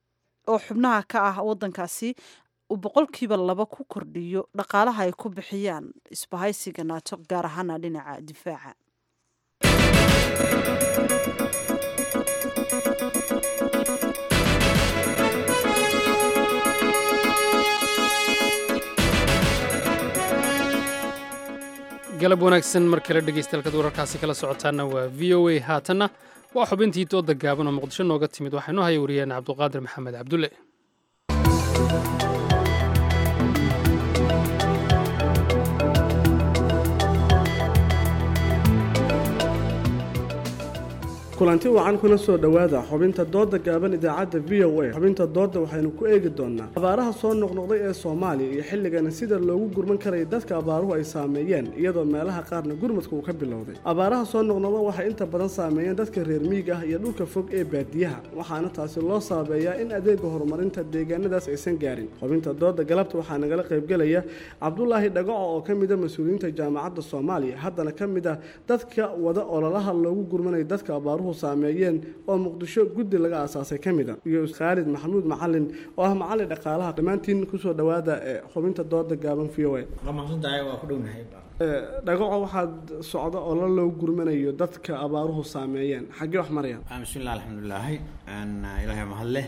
oo xubnaha ka ah wadankaasi uu boqolkiiba laba ku kordhiyo dhaqaalaha ay ku bixiyaan isbahaysiga nato gaar ahaana dhinaca difaaca galab wanaagsan mar kale dhegaystayaal wararkaasi kala socotaana waa v o a haatanna waa xubintii dooda gaaban oo muqdisho nooga timid waxaa inoo haya wariyeen cabduqaadir maxamed cabdulle kulanti wacan kuna soo dhowaada xubinta dooda gaaban idaacadda v o a xubinta dooda waxaynu ku eegi doonaa abaaraha soo noqnoqday ee soomaaliya iyo xilligana sida loogu gurman karaya dadka abaaruhu ay saameeyeen iyadoo meelaha qaarna gurmadka uu ka bilowday abaaraha soo noqnoqda waxay inta badan saameeyeen dadka reer miyiga ah iyo dhulka fog ee baadiyaha waxaana taasi loo saabeeyaa in adeega horumarinta deegaanadaas aysan gaarin xubinta dooda galabta waxaa nagala qaybgelaya cabdulaahi dhagaco oo ka mida mas-uuliyiinta jaamacadda soomaaliya haddana ka mid ah dadka wada ololaha loogu gurmanaya dadka abaaruhu saameeyeen oo muqdisho guddi laga aasaasay ka mid a iyo khaalid maxamuud macalin oo ah macalin dhaqaalaha dhammaantiin kusoo dhowaada ee xubinta dooda gaaban v o a dhagaco waxaad socda oo la loo gurmanayo dadka abaaruhu saameeyeen xaggee wax marayaan bismillahi alxamdulilaahi ilaahay mahad leh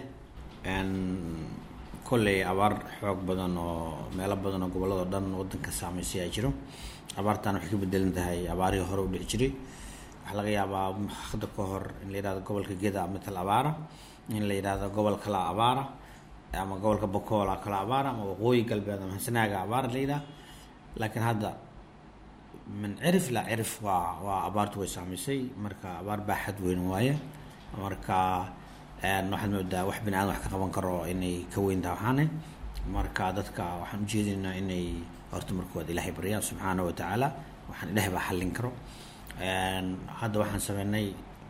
kolley abaar xoog badan oo meelo badan oo gobolladao dhan wadanka saameysay ay jiro abaartan waxay ka bedelan tahay abaarihii hore u dhici jiray waxaa laga yaabaa hadda ka hor in la yidhahdo gobolka geda matal abaara in la yidhahdo gobol kala abaara ama gobolka bokoola kala abaara ama waqooyi galbeed ama hansanaaga abaara la yidhaha laakiin hadda min cirif ilaa cirif waa waa abaartu way saamaysay marka abaar baaxad weyn waaye marka waxaad moodaa wax bini aadan wax ka qaban karo inay ka weyn tahay waxaane marka dadka waxaan ujeedinaynaa inay horta markood ilaahay baryaan subxaana wa tacaala waxaan ilaahay baa xallin karo hadda waxaan sameynay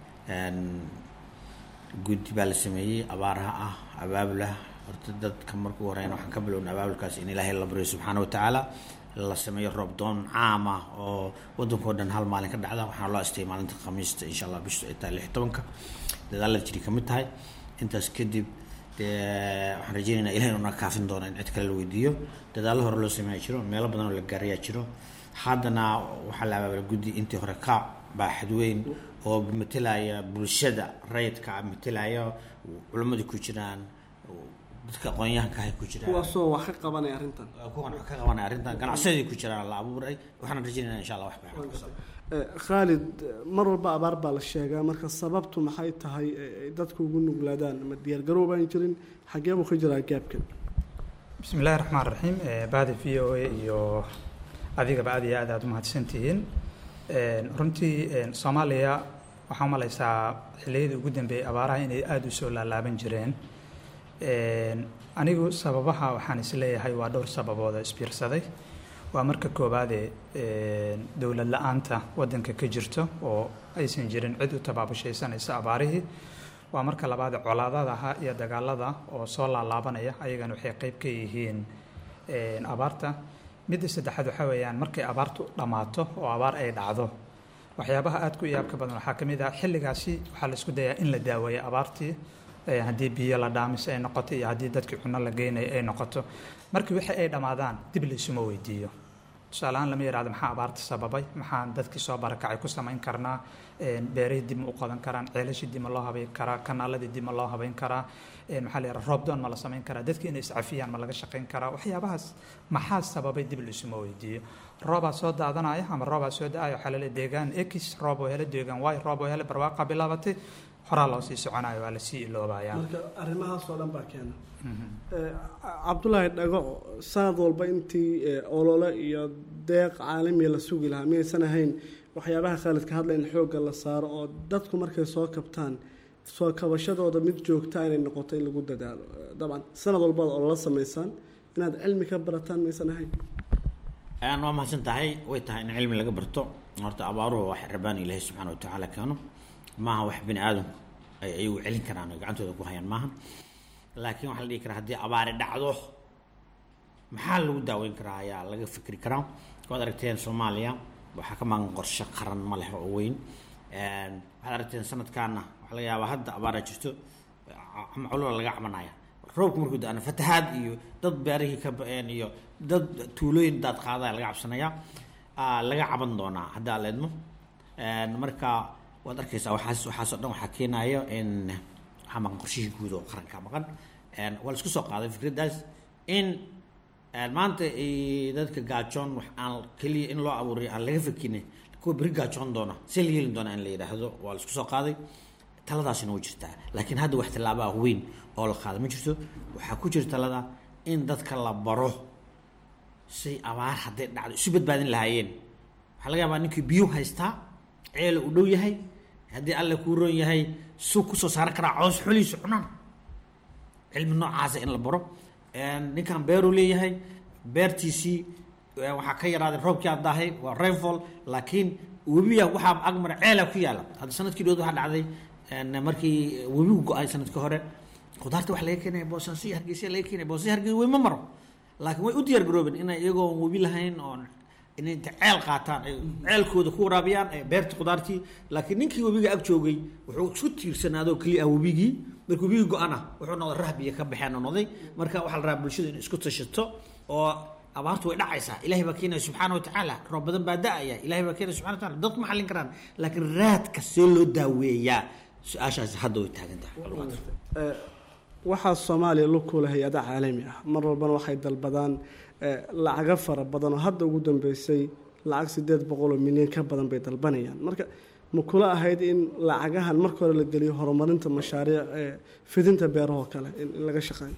guddi baa la sameeyey abaaraha ah abaabulah horta dadka markuu horeyna waxaan ka bilownay abaabulkaas in ilaahay la baryo subxaana wa tacaala la sameeyo roob doon caam ah oo wadankao dhan hal maalin ka dhacda waxaana loo astayay maalinta khamiista insha allah bishu ay tahay lix tobanka dadaalla jiri ka mid tahay intaas kadib dee waxaan rajeynaynaa ilahay inuu naga kaafin doono in cid kale la weydiiyo dadaallo hore loo sameeya jiro meelo badan oo la gaarayaa jiro haddana waxaa la abaabala guddi intii hore ka baaxad weyn oo matelaya bulshada rayidka matelaya culammadii ku jiraan dadka aqoon-yahanka ahay ku jiraan kuwaasoo wax ka qabanaya arrintan kuwan wax ka qabanaya arrintan ganacsadii ku jiraan la abuuray waxaan rajeynayna insha allah wax baaxad khaalid mar walba abaar baa la sheegaa marka sababtu maxay tahay dadku ugu nuglaadaan ma diyaargarow baan jirin xagee buu ka jiraa gaabkan bismi illaahi raxmaan raxiim baadi v o a iyo adigaba aad iyo aad aad u mahadsantihiin runtii soomaaliya waxaa umalaysaa xilliyadii ugu dambeeyey abaaraha inay aada u soo laalaaban jireen anigu sababaha waxaan isleeyahay waa dhowr sababood oo isbiirsaday waa marka koowaadee dowlad la-aanta waddanka ka jirto oo aysan jirin cid u tabaabushaysanaysa abaarihii waa marka labaad colaadadaha iyo dagaalada oo soo laalaabanaya ayagana waxay qeyb ka yihiin abaarta midda saddexaad waxaa weeyaan markay abaartu dhammaato oo abaar ay dhacdo waxyaabaha aad ku iyaabka badan waxaa ka mid ah xilligaasi waxaa la isku dayaa in la daaweeyo abaartii haddii biyo la dhaamis ay noqoto iyo haddii dadkii cunno la geynayo ay noqoto markii wixii ay dhammaadaan dib la isuma weydiiyo tusaaleahaan lama yidhahdo maxaa abaarta sababay maxaan dadkii soo barakacay ku samayn karnaa beerihii dib ma u qodan karaan ceelashii dib ma loo habayn karaa kanaaladii dib ma loo habayn karaa maxaa la yidhaha roob doon ma la samayn karaa dadkii inay iscafiyaan ma laga shaqayn karaa waxyaabahaas maxaa sababay dib la isuma weydiiyo roobaa soo daadanaya ama roobaa soo da-aya waxaa lale deegaan x roob oo hele deegaan y roob oo hele barwaaqa bilaabatay horaa loo sii soconayo waa lasii iloobayaa marka arrimahaasoo dhan baa keena cabdulaahi dhagaco sanad walba intii olole iyo deeq caalamiya la sugi lahaa miyaysan ahayn waxyaabaha khaalidka hadla in xoogga la saaro oo dadku markay soo kabtaan soo kabashadooda mid joogta inay noqoto in lagu dadaalo dabcan sanad walbaad ololo samaysaan inaad cilmi ka barataan miyaysan ahayn waa mahadsan tahay way tahay in cilmi laga barto horta abaaruhu wax rabaan ilaahay subxaana wa tacaala keeno maaha wax bini aadamku ay ayagu celin karaan oo gacantooda ku hayaan maaha laakiin waxaa la dhihi karaa haddii abaari dhacdo maxaa lagu daaweyn karaa ayaa laga fikri karaa waad aragteen soomaaliya waxaa ka maqan qorshe qaran ma leh oo weyn waxaad aragteen sanadkaana waxaa laga yaabaa hadda abaaraa jirto ama culula laga cabanaya roobku markuu da-ana fatahaad iyo dad beerihii ka ba-een iyo dad tuulooyin daad qaadaya laga cabsanaya laga caban doonaa haddaa la idmo marka waad arkaysaa waxaas waxaasoo dhan waxaa keenayo in waxaa maqan qorshihii guud oo qaranka maqan waa la isku soo qaaday fikraddaas in maanta dadka gaajoon wax aan keliya in loo abuuray aan laga fakine kuwa beri gaajoon doona see la yeelin doona in la yidhaahdo waa la isku soo qaaday taladaasina way jirtaa laakiin hadda wax tallaabaa weyn oo la qaada ma jirto waxaa ku jira talada in dadka la baro say abaar hadday dhacdo isu badbaadin lahaayeen waxaa laga yaabaa ninkii biyo haystaa ceela u dhow yahay haddii alle kuu roon yahay suug kusoo saaran karaa coos xoliisa cunaan cilmi noocaasa in la baro ninkan beeruu leeyahay beertiisii waxaa ka yaraaday roobkii aad daahay waa rainfall laakiin webiya waxaa agmara ceela ku yaala hadda sanadkii dhood waxaa dhacday markii webigu go-ay sanadkii hore khudaarta waxa laga keenaya boosaaso iyo hargeysa laga keenaya boosaaso hargeysa wey ma maro laakiin way u diyaar garoobeen inay iyagoo webi lahayn oon inay inta ceel qaataan ay ceelkooda ku waraabiyaan ee beerta khudaartii laakiin ninkii webiga ag joogay wuxuu isku tiirsanaadoo keliya ah webigii markii webigii go-ana wuxuu noqday rahbiya ka baxeen oo noqday marka waxaa la rabaa bulshada inay isku tashato oo abaartu way dhacaysaa ilahay baa keenaya subxaana watacaala roob badan baa da-aya ilahay baa keenaya subxana wataala dadku ma xallin karaan laakiin raadka see loo daaweeyaa su-aashaasi hadda way taagan tahay waxaa soomaaliya lu kula hay-ada caalami ah mar walbana waxay dalbadaan lacago fara badan oo hadda ugu dambeysay lacag sideed boqol oo milyan ka badan bay dalbanayaan marka ma kula ahayd in lacagahan marka hore la geliyo horumarinta mashaariic fidinta beerahoo kale in laga shaqeeyo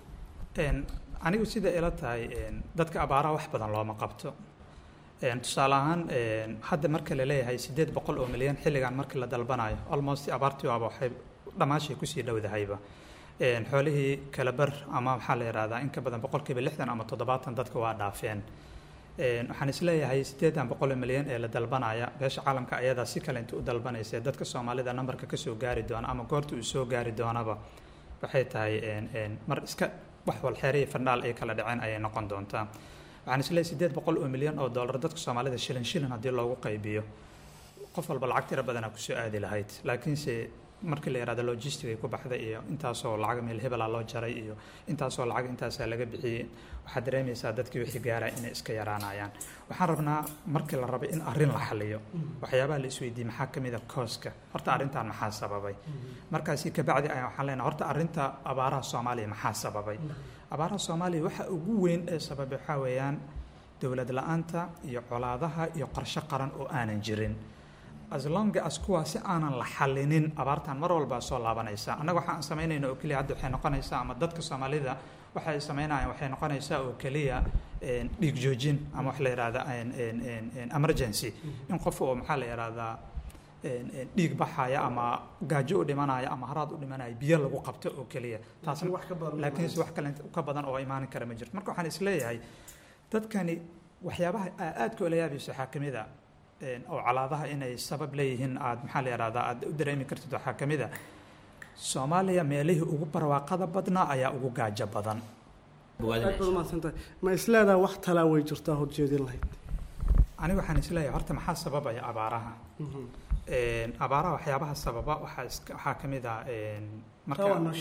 anigu sida ila tahay dadka abaaraha wax badan looma qabto tusaale ahaan hadda marka la leeyahay sideed boqol oo milyan xilligan markii la dalbanayo almost abaartii waaba waxay dhammaashay kusii dhowdahayba xoolihii kala bar ama waxaa la yidhahdaa in ka badan boqolkiiba lixdan ama toddobaatan dadka waa dhaafeen waxaan isleeyahay sideedan boqol oo milyan ee la dalbanaya beesha caalamka ayadaa si kale inta u dalbanaysa dadka soomaalida nambarka kasoo gaari doona ama goorta uu soo gaari doonaba waxay tahay mar iska wax walxeeriya fandhaal ay kala dhaceen ayay noqon doontaa waxaan isleeyahay sideed boqol oo milyan oo dollar dadka soomaalida shilin shilin haddii loogu qaybiyo qof walba lacag tiro badanaa kusoo aadi lahayd laakiinse markii la yihahdo logistic ay ku baxday iyo intaasoo lacag meel hebela loo jaray iyo intaasoo lacag intaasaa laga bixiyey waxaad dareemaysaa dadkii wixii gaara inay iska yaraanayaan waxaan rabnaa markii la rabay in arrin la xaliyo waxyaabaha la isweydiiyey maxaa ka mid a kooska horta arrintan maxaa sababay markaasi kabacdi ayaan waxaan leenahay horta arrinta abaaraha soomaaliya maxaa sababay abaaraha soomaaliya waxa ugu weyn ee sababay waxaa weeyaan dowlad la-aanta iyo colaadaha iyo qorshe qaran oo aanan jirin as long as kuwaasi aanan la xalinin abaartan mar walbaa soo laabanaysa annaga waxaan samaynayna oo keliya hadda waxay noqonaysaa ama dadka soomaalida waxa ay samaynayaan waxay noqonaysaa oo keliya dhiig joojin ama wax la yihahda emergency in qof oo maxaa la yihahdaa dhiig baxaya ama gaajo u dhimanaya ama haraad u dhimanaya biyo lagu qabto oo keliya taasna laakiinse wax kale ka badan oo imaanin kara ma jirto marka waxaan isleeyahay dadkani waxyaabaha aadka ula yaabayso waxaa kamid a oo calaadaha inay sabab leeyihiin aad maxaa la yihahdaa aad u dareemi kartid waxaa ka mid a soomaaliya meelihii ugu barwaaqada badnaa ayaa ugu gaajo badan ma isleedaha wax talaa way jirtaa horjeedin lahayd aniga waxaan isleeyahay horta maxaa sababaya abaaraha abaaraha waxyaabaha sababa waxaa waxaa ka mid ah marka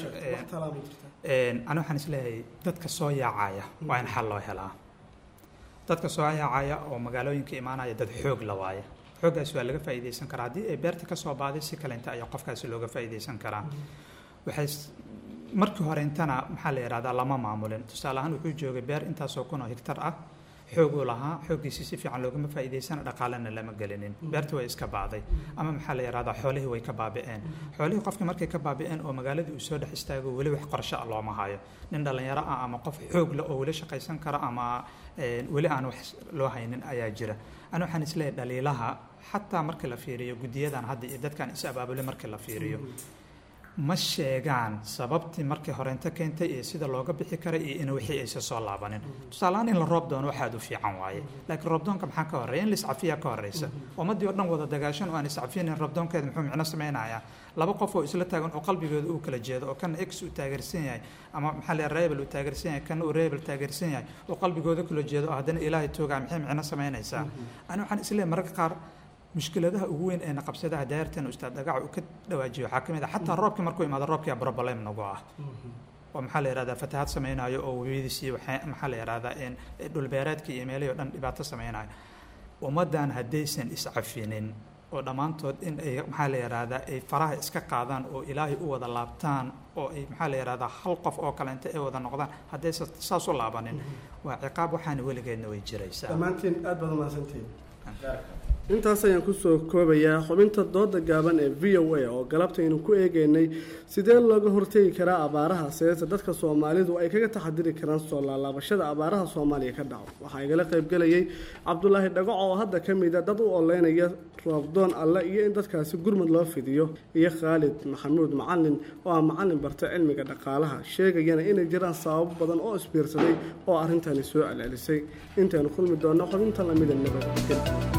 ani waxaan isleeyahay dadka soo yaacaya waa in xal loo helaa dadka soo yaacaya oo magaalooyinka imaanaya dad xoog la waaya xooggaasi waa laga faa'iidaysan karaa haddii ay beerta ka soo baaday si kalenta ayaa qofkaasi looga faa'iidaysan karaa waxay markii hore intana maxaa la yidhahdaa lama maamulin tusaale ahaan wuxuu joogay beer intaasoo kun oo higtar ah xooguu lahaa xooggiisi si fiican loogama faa'iidaysana dhaqaalena lama gelinin beerta way iska baaday ama maxaa la yidhahdaa xoolihii way ka baabi'een xoolihii qofkii markay ka baabi'een oo magaaladii uu soo dhex istaago weli wax qorsho ah looma hayo nin dhallinyaro ah ama qof xoog leh oo weli shaqaysan kara ama weli aan wax loo haynin ayaa jira ani waxaan isleeyahay dhaliilaha xataa markii la fiiriyo guddiyadan hadda iyo dadkan is abaabule markii la fiiriyo ma sheegaan sababtii markii horeynta keentay iyo sida looga bixi karay iyo in wixii aysa soo laabanin tusaalehaan in la roob doono waxaad u fiican waaye laakiin roobdoonka maxaa ka horeeya in la iscafiyaa ka horeysa ummaddii oo dhan wada dagaashan oo aan iscafinin roobdoonkeeda muxuu micno samaynayaa laba qof oo isla taagan oo qalbigooda uu kala jeedo oo kana x uu taageersan yahay ama maxaa la rebel uu taageersan yahay kana uu rebel taageersan yahay oo qalbigooda kala jeedo oo haddana ilaahay toogaa maxay micno samaynaysaa ani waxaan isleeyahay mararka qaar mushkiladaha ugu weyn ee naqabsadaha daayartan ustaad dhagaca uu ka dhawaajiyo waxaa ka mid ah xataa roobkii markuu imaado roobkia problem nagu ah oo maxaa la yihahdaa fatahaad samaynayo oo webiyadiisii maxaa la yihahdaa dhulbeereedkii iyo meelihii o dhan dhibaato samaynayo ummaddan haddaysan iscafinin oo dhammaantood in ay maxaa la yidhaahdaa ay faraha iska qaadaan oo ilaahay u wada laabtaan oo ay maxaa la yidhahdaa hal qof oo kale inta ay wada noqdaan haddaysan saas u laabanin waa ciqaab waxaana weligeedna way jiraysaa dhammaantiin aad baad umahadsantihiin intaas ayaan kusoo koobayaa xubinta dooda gaaban ee v o a oo galabtaynu ku eegeynay sidee looga hortegi karaa abaaraha seese dadka soomaalidu ay kaga taxadiri karaan soo laalaabashada abaaraha soomaaliya ka dhaco waxaa igala qaybgelayay cabdulaahi dhagaco oo hadda ka mida dad u oleynaya roobdoon alle iyo in dadkaasi gurmud loo fidiyo iyo khaalid maxamuud macalin oo ah macalin barta cilmiga dhaqaalaha sheegayana inay jiraan sababo badan oo isbiirsaday oo arrintani soo celcelisay intaynu kulmi doonno xubinta lamida nabadgel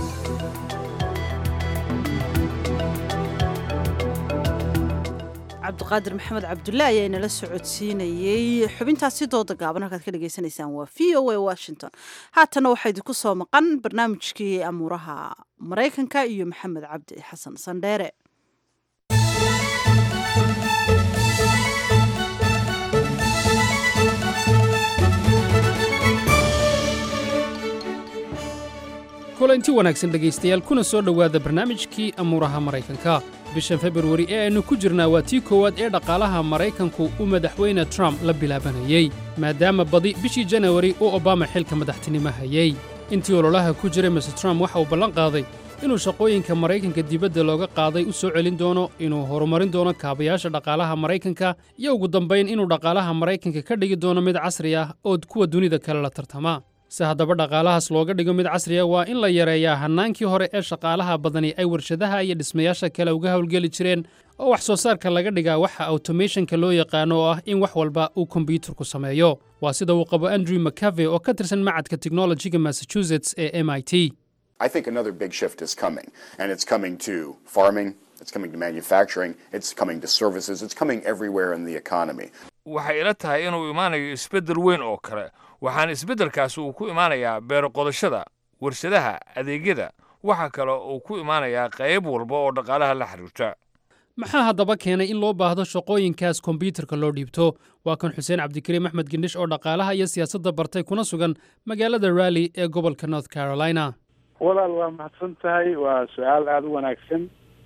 cabdiqaadir maxamed cabdulle ayaa inala socodsiinayey xubintaasi dooda gaaban halkaad ka dhagaysanaysaan waa v o a washington haatana waxaa idinku soo maqan barnaamijkii amuuraha maraykanka iyo maxamed cabdi xasan sandheere kulanti wanaagsan dhegaystayaal kuna soo dhowaada barnaamijkii amuuraha maraykanka bishan februari ee aynu ku jirnaa waa tii koowaad ee dhaqaalaha maraykanku uu madaxweyne trump la bilaabanayey maadaama badi bishii janawari uu obama xilka madaxtinimo hayey intii ololaha ku jiray mr trump waxa uu ballan qaaday inuu shaqooyinka maraykanka dibadda looga qaaday u soo celin doono inuu horumarin doono kaabayaasha dhaqaalaha maraykanka iyo ugu dambayn inuu dhaqaalaha maraykanka ka dhigi doono mid casri ah oo kuwa dunida kale la tartama si haddaba dhaqaalahaas looga dhigo mid casriya waa in la yareeyaa hannaankii hore ee shaqaalaha badani ay warshadaha iyo dhismayaasha kale uga howlgeli jireen oo wax soo saarka laga dhigaa waxa automationka loo yaqaano oo ah in wax walba uu kombiyuutarku sameeyo waa sida uu qabo andrew mccave oo ka tirsan macadka technologiga massachusetts ee m i t I think another big shift is coming, and it's coming to farming, it's coming to manufacturing, it's coming to services, it's coming everywhere in the economy. waxay ila tahay inuu imaanayo isbeddel weyn oo kale waxaana isbeddelkaasi uu ku imaanayaa beero qodashada warshadaha adeegyada waxa kale uu ku imaanayaa qayb walba oo dhaqaalaha la xiriirta maxaa haddaba keenay in loo baahdo shaqooyinkaas kombiyuutarka loo dhiibto waa kan xuseen cabdikariim axmed gendhish oo dhaqaalaha iyo siyaasadda bartay kuna sugan magaalada raalli ee gobolka north carolina walaal waa mahadsan tahay waa su-aal aada u wanaagsan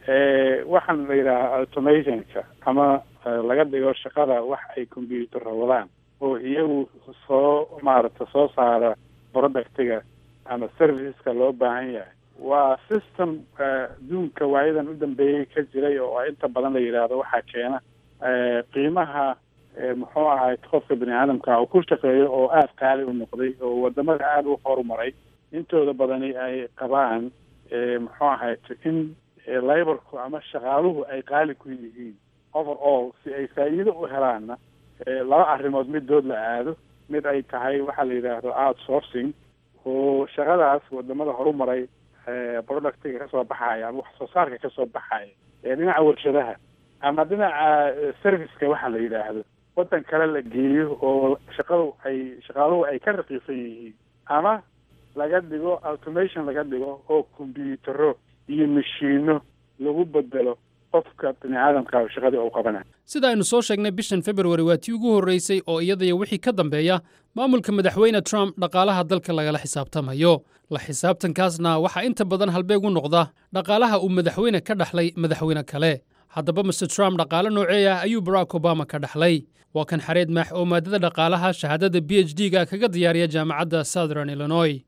waxaan la yidhaahaa automationka ama laga dhigo shaqada wax ay combyuutarra wadaan oo iyagu soo maaragta soo saara productiga ama serviceska loo baahan yahay waa system adduunka waayadan u dambeeyey ka jiray oo inta badan la yidhaahdo waxaa keena qiimaha muxuu ahay qofka bini aadamka uu ku shaqeeyo oo aada qaali u noqday oo wadamada aada u horumaray intooda badani ay qabaan muxuu ahayd in laborku ama shaqaaluhu ay qaali ku yihiin over all si ay faa'iido u helaanna laba arrimood midood la aado mid ay tahay waxaa la yidhaahdo outsourcing oo shaqadaas wadamada horumaray productiga kasoo baxaya ama wax soo saarka kasoo baxaya ee dhinaca warshadaha ama dhinaca serviceka waxa la yidhaahdo waddan kale la geeyo oo shaqadu ay shaqaaluhu ay ka raqiisan yihiin ama laga dhigo automation laga dhigo oo kombyuutaro iyo mashiino lagu bedelo qofka bini aadamka shaqadii uu qabanayo sida aynu soo sheegnay bishan februari waa tii ugu horraysay oo iyadaiyo wixii ka dambeeya maamulka madaxweyne trump dhaqaalaha dalka lagala xisaabtamayo la xisaabtankaasna waxaa inta badan halbeeg u noqda dhaqaalaha uu madaxweyne ka dhaxlay madaxweyne kale haddaba master trump dhaqaale noocee ah ayuu barack obama ka dhaxlay waa kan xareed maax oo maadada dhaqaalaha shahaadada b h d ga kaga diyaariya jaamacadda southern illinois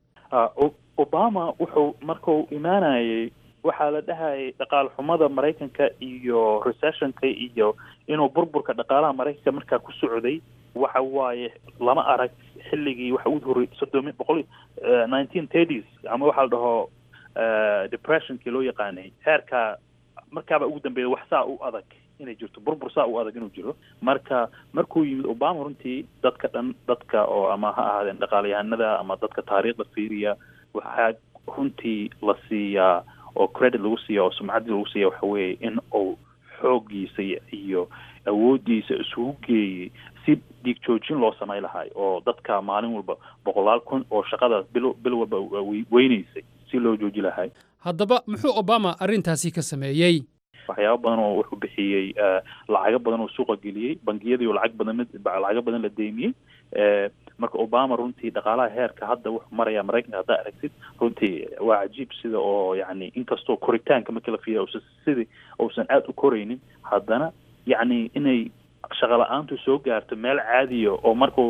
obama wuxuu markuu imaanayay waxaa la dhahayay dhaqaal xumada maraykanka iyo recessionka iyo inuu burburka dhaqaalaha maraykanka markaa ku socday waxa waaye lama arag xilligii waxa ugu horey soddon boqol nineteen thirties ama waxaa la dhaho depressionkii loo yaqaanay heerka markaaba ugu dambeeya wax saa u adag inay jirto burbur saa u adag inuu jiro marka markuu yimid obama runtii dadka dhan dadka oo ama ha ahaadeen dhaqaalayahanada ama dadka taariikhda fiiriya waxaa runtii la siiyaa oo credit lagu siiya oo sumcaddii lagu siiya waxa weeye in uu xooggiisa iyo awooddiisa isugu geeyey si dhiig joojin loo samay lahay oo dadka maalin walba boqolaal kun oo shaqadaas bil bil walba weynaysay si loo jooji lahay haddaba muxuu obama arrintaasi ka sameeyey waxyaaba badan oo wuxuu bixiyey lacago badan oo suuqa geliyey bangiyadii oo lacag badan lacago badan la deymiyey marka obama runtii dhaqaalaha heerka hadda wuxuu maraya maraykanka haddaa aragtid runtii waa cajiib sida oo yacni inkastoo koritaanka markii la fiiriyo uusan sidii uusan aada u koraynin haddana yacni inay shaqa la-aantu soo gaarto meel caadiya oo markuu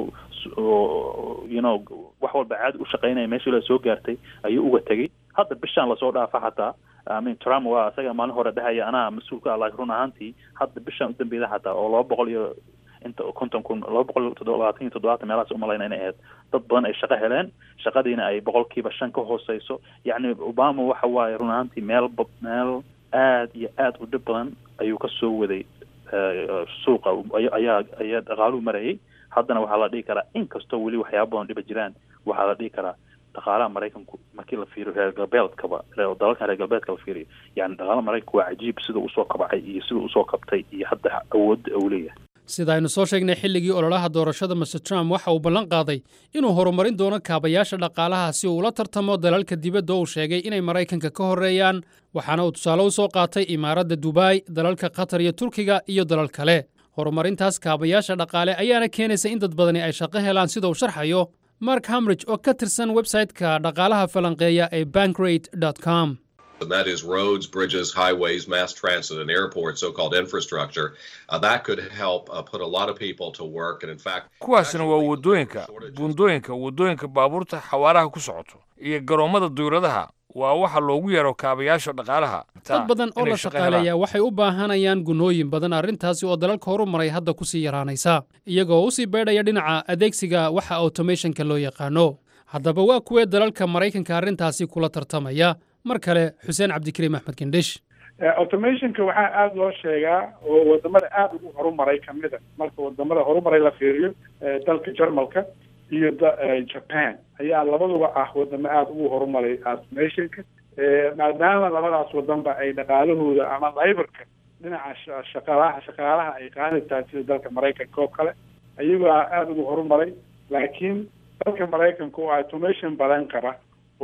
you know wax walba caadi u shaqaynaya meeshii la soo gaartay ayuu uga tegay hadda bishaan lasoo dhaafa xataa amin trump waa isaga maalin hore dhahaya anaa mas-uulka ah laakiin run ahaantii hadda bishaan u dambeeda xataa oo laba boqol iyo inta konton kun laba boqol labaatan iyo toddobaatan meelahaas umalayna inay ahayd dad badan ay shaqo heleen shaqadiina ay boqolkiiba shan ka hooseyso yacni obama waxa waaye run ahaantii meel meel aad iyo aad u dhib badan ayuu ka soo waday suuqa ayaa ayaa dhaqaaluhu marayay haddana waxaa la dhihi karaa inkastoo weli waxyaaba badan dhiba jiraan waxaa la dhihi karaa dhaqaalaha maraykanku markii la fiiriyo reer galbeedkaba dalalkan reer galbeedka la fiiriyo yani dhaqaalaha maraykanku waa cajiib sida usoo kabcay iyo sida usoo kabtay iyo hadda awoodda uu leeyahay sida aynu soo sheegnay xilligii ololaha doorashada master trump waxa uu ballan qaaday inuu horumarin doono kaabayaasha dhaqaalaha si uu ula tartamo dalalka dibadda uu sheegay inay maraykanka ka horreeyaan waxaana uu tusaale u soo qaatay imaaradda dubai dalalka qatar iyo turkiga iyo dalal kale horumarintaas kaabayaasha dhaqaale ayaana keenaysa in dad badani ay shaqo helaan sida uu sharxayo mark hamridge oo ka tirsan websayte-ka dhaqaalaha falanqeeya ee bankrate com and that is roads, bridges, highways, mass transit, and airports, so-called infrastructure. Uh, that could help uh, put a lot of people to work, and in fact, kuwaasina waa waddooyinka buundooyinka waddooyinka baabuurta xawaaraha ku socoto iyo garoommada duuradaha waa waxa loogu yeero kaabayaasha dhaqaalaha dad badan oo la shaqaaleeya waxay u baahanayaan gunooyin badan arrintaasi oo dalalka horumaray hadda ku sii yaraanaysa iyagoo u sii beedhaya dhinaca adeegsiga waxa automationka loo yaqaano haddaba waa kuwee dalalka maraykanka arrintaasi kula tartamaya mar kale xuseen cabdikariim axmed gendhish automationka waxaa aada loo sheegaa oo wadamada aada ugu horumaray kamida marka wadamada horumaray la fiiriyo dalka jarmalka iyo japan ayaa labaduba ah wadamo aada ugu horumaray automationka maadaama labadaas wadanba ay dhaqaalahooda ama libarka dhinaca shaqaalaha shaqaalaha ay qaani tahay sida dalka maraykanka oo kale ayagoo aada ugu horumaray laakiin dalka maraykanka oo automation badan qaba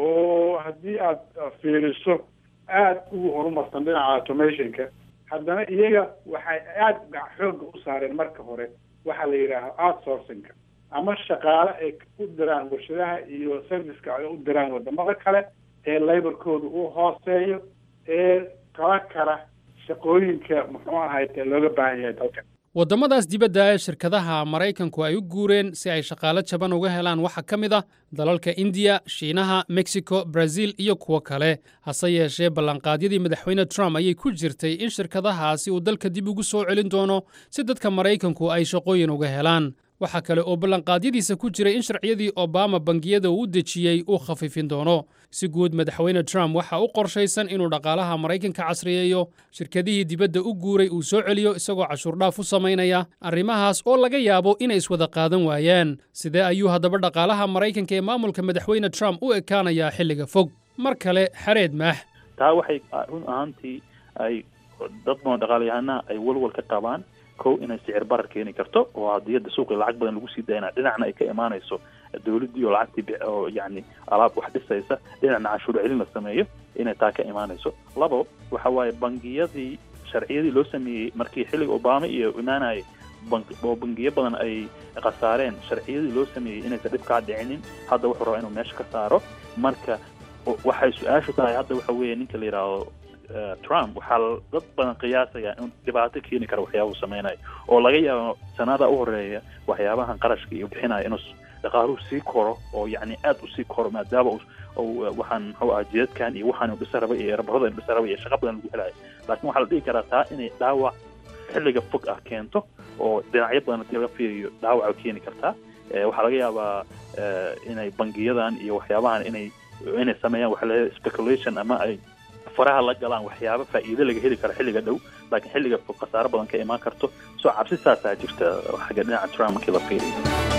oo haddii aad fiiriso aada ugu horumarsan dhinaca automationka haddana iyaga waxay aada xooga u saareen marka hore waxaa la yidhaaha outsourcingka ama shaqaale ay u diraan warshadaha iyo serviceka ay u diraan wadamada kale ee laborkooda uu hooseeyo ee kala kara shaqooyinka muxuu ahayte looga baahan yahay dalkan waddamadaas dibadda ee shirkadaha maraykanku ay u guureen si ay shaqaalo jaban uga helaan waxaa ka mid ah dalalka indiya shiinaha mexico brazil iyo kuwo kale hase yeeshee ballanqaadyadii madaxweyne trump ayay ku jirtay in shirkadahaasi uu dalka dib ugu soo celin doono si dadka maraykanku ay shaqooyin uga helaan waxaa kale oo ballanqaadyadiisa ku jiray in sharciyadii obama bangiyada uu u dejiyey uu khafiifin doono si guud madaxweyne trump waxa u qorshaysan inuu dhaqaalaha maraykanka casriyeeyo shirkadihii dibadda u guuray uu soo celiyo isagoo cashuurdhaaf u samaynaya arrimahaas oo laga yaabo inay iswada qaadan waayaan sidee ayuu haddaba dhaqaalaha maraykanka ee maamulka madaxweyne trump u ekaanayaa xilliga fog mar kale xareed maax taa waxay run ahaantii ay dad badan dhaqaalayahanaha ay walwal ka qabaan kow inay sicir barar keeni karto oo haddii hadda suuqii lacag badan lagu sii dayna dhinacna ay ka imaanayso dowladdii oo lacagtii oo yacni alaab wax dhisaysa dhinacna canshuur celin la sameeyo inay taa ka imaanayso labo waxa waaye bangiyadii sharciyadii loo sameeyey markii xilliga obama iyo imaanayay oo bangiyo badan ay khasaareen sharciyadii loo sameeyey inaysan dhib kaa dhicinin hadda wuxuu rabaa inuu meesha ka saaro marka waxay su-aashu tahay hadda waxa weeye ninka la yidhaahdo trump waxaa dad badan qiyaasaya in dhibaato keeni kara waxyaaba uu sameynayo oo laga yaabo sanada u horeeya waxyaabahan qarashka iyo bixinaya inuu dhaqaaluhu sii koro oo yacni aada usii koro maadaama waxaan muxuu aha jidadkan iyo waxaan dhisa raba iyo erabarada dhisa raba iyo shaqa badan lagu helayo laakiin waxaa la dhihi karaa taa inay dhaawac xilliga fog ah keento oo dhinacyo badan hadii laga fiiriyo dhaawaca keeni kartaa waxaa laga yaabaa inay bangiyadan iyo waxyaabahan inay inay sameeyaan waxa la speculation ama ay faraha la galaan waxyaaba faa'iido laga heli karo xilliga dhow laakiin xilliga fog khasaaro badan ka imaan karto soo cabsi saasaa jirta xagga dhinaca trump markii la fiiriyo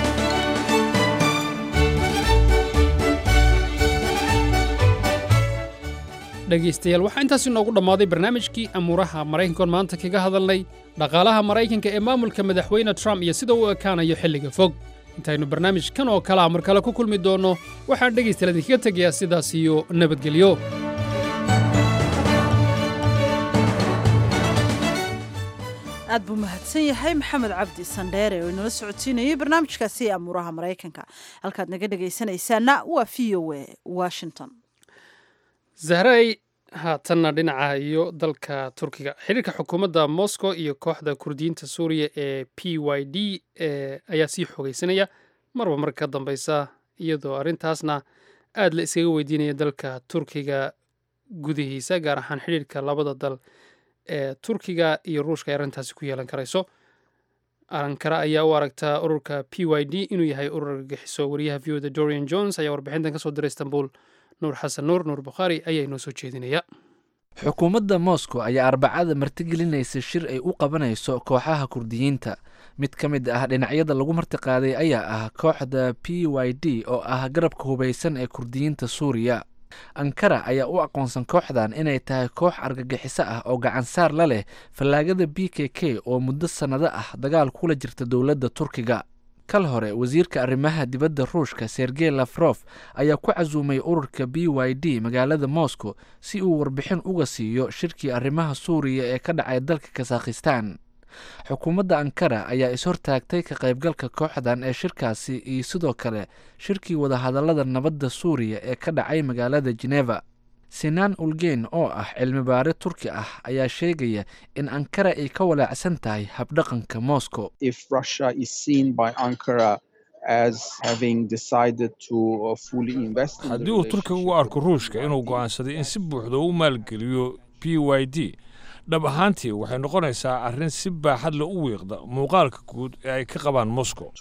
dhegaystayaal waxaa intaas inoogu dhammaaday barnaamijkii amuuraha maraykankoon maanta kaga hadalnay dhaqaalaha maraykanka ee maamulka madaxweyne trump iyo sida uu ekaanayo xilliga fog intaynu barnaamijkan oo kalea mar kale ku kulmi doonno waxaan dhegaystayaal idinkaga tegayaa sidaas iyo nabadgelyo aad buu mahadsan yahay maxamed cabdi sandheere oo inala socodsiinayay barnaamijkaasi ee amuuraha maraykanka halkaad naga dhegaysanaysaana waa v o a washington zahray haatanna dhinaca iyo dalka turkiga xiriirka xukuumadda moscow iyo kooxda kurdiyiinta suuriya ee p y d ayaa sii xoogeysanaya marba mar ka dambeysa iyadoo arrintaasna aad la iskaga weydiinaya dalka turkiga gudihiisa gaar ahaan xidhiirka labada dal ee turkiga iyo ruushka ay arrintaasi ku yeelan karayso ankara ayaa u aragtaa ururka p y d inuu yahay urur argagixiso wariyaha v o da dorian jones ayaa warbixintan kasoo diray istanbul nuur xasan nuur nuur bukhaari ayaa inoo soo jeedinaya xukuumadda moscow ayaa arbacada martigelinaysa shir ay u qabanayso kooxaha kurdiyiinta mid ka mid ah dhinacyada lagu martiqaaday ayaa ah kooxda p y d oo ah garabka hubaysan ee kurdiyiinta suuriya ankara ayaa u aqoonsan kooxdan inay tahay koox argagixiso ah oo gacansaar la leh fallaagada b k k oo muddo sannado ah dagaal kula jirta dowladda turkiga kal hore wasiirka arrimaha dibadda ruushka sergey lafrof ayaa ku casuumay ururka b y d magaalada moscow si uu warbixin uga siiyo shirkii arrimaha suuriya ee ka dhacay dalka kasakhistan xukuumadda ankara ayaa is-hortaagtay ka qaybgalka kooxdan ee shirkaasi iyo sidoo kale shirkii wadahadallada nabadda suuriya ee ka dhacay magaalada geneva sinaan ulgeyn oo ah cilmi baare turki ah ayaa sheegaya in ankara ay ka walaacsan tahay habdhaqanka moscow haddii uu turkiga u arko ruushka inuu go'aansaday in si buuxda u maalgeliyo p y d dhab ahaantii waxay noqonaysaa arrin si baaxad le u wiiqda muuqaalka guud ee ay ka qabaan moscow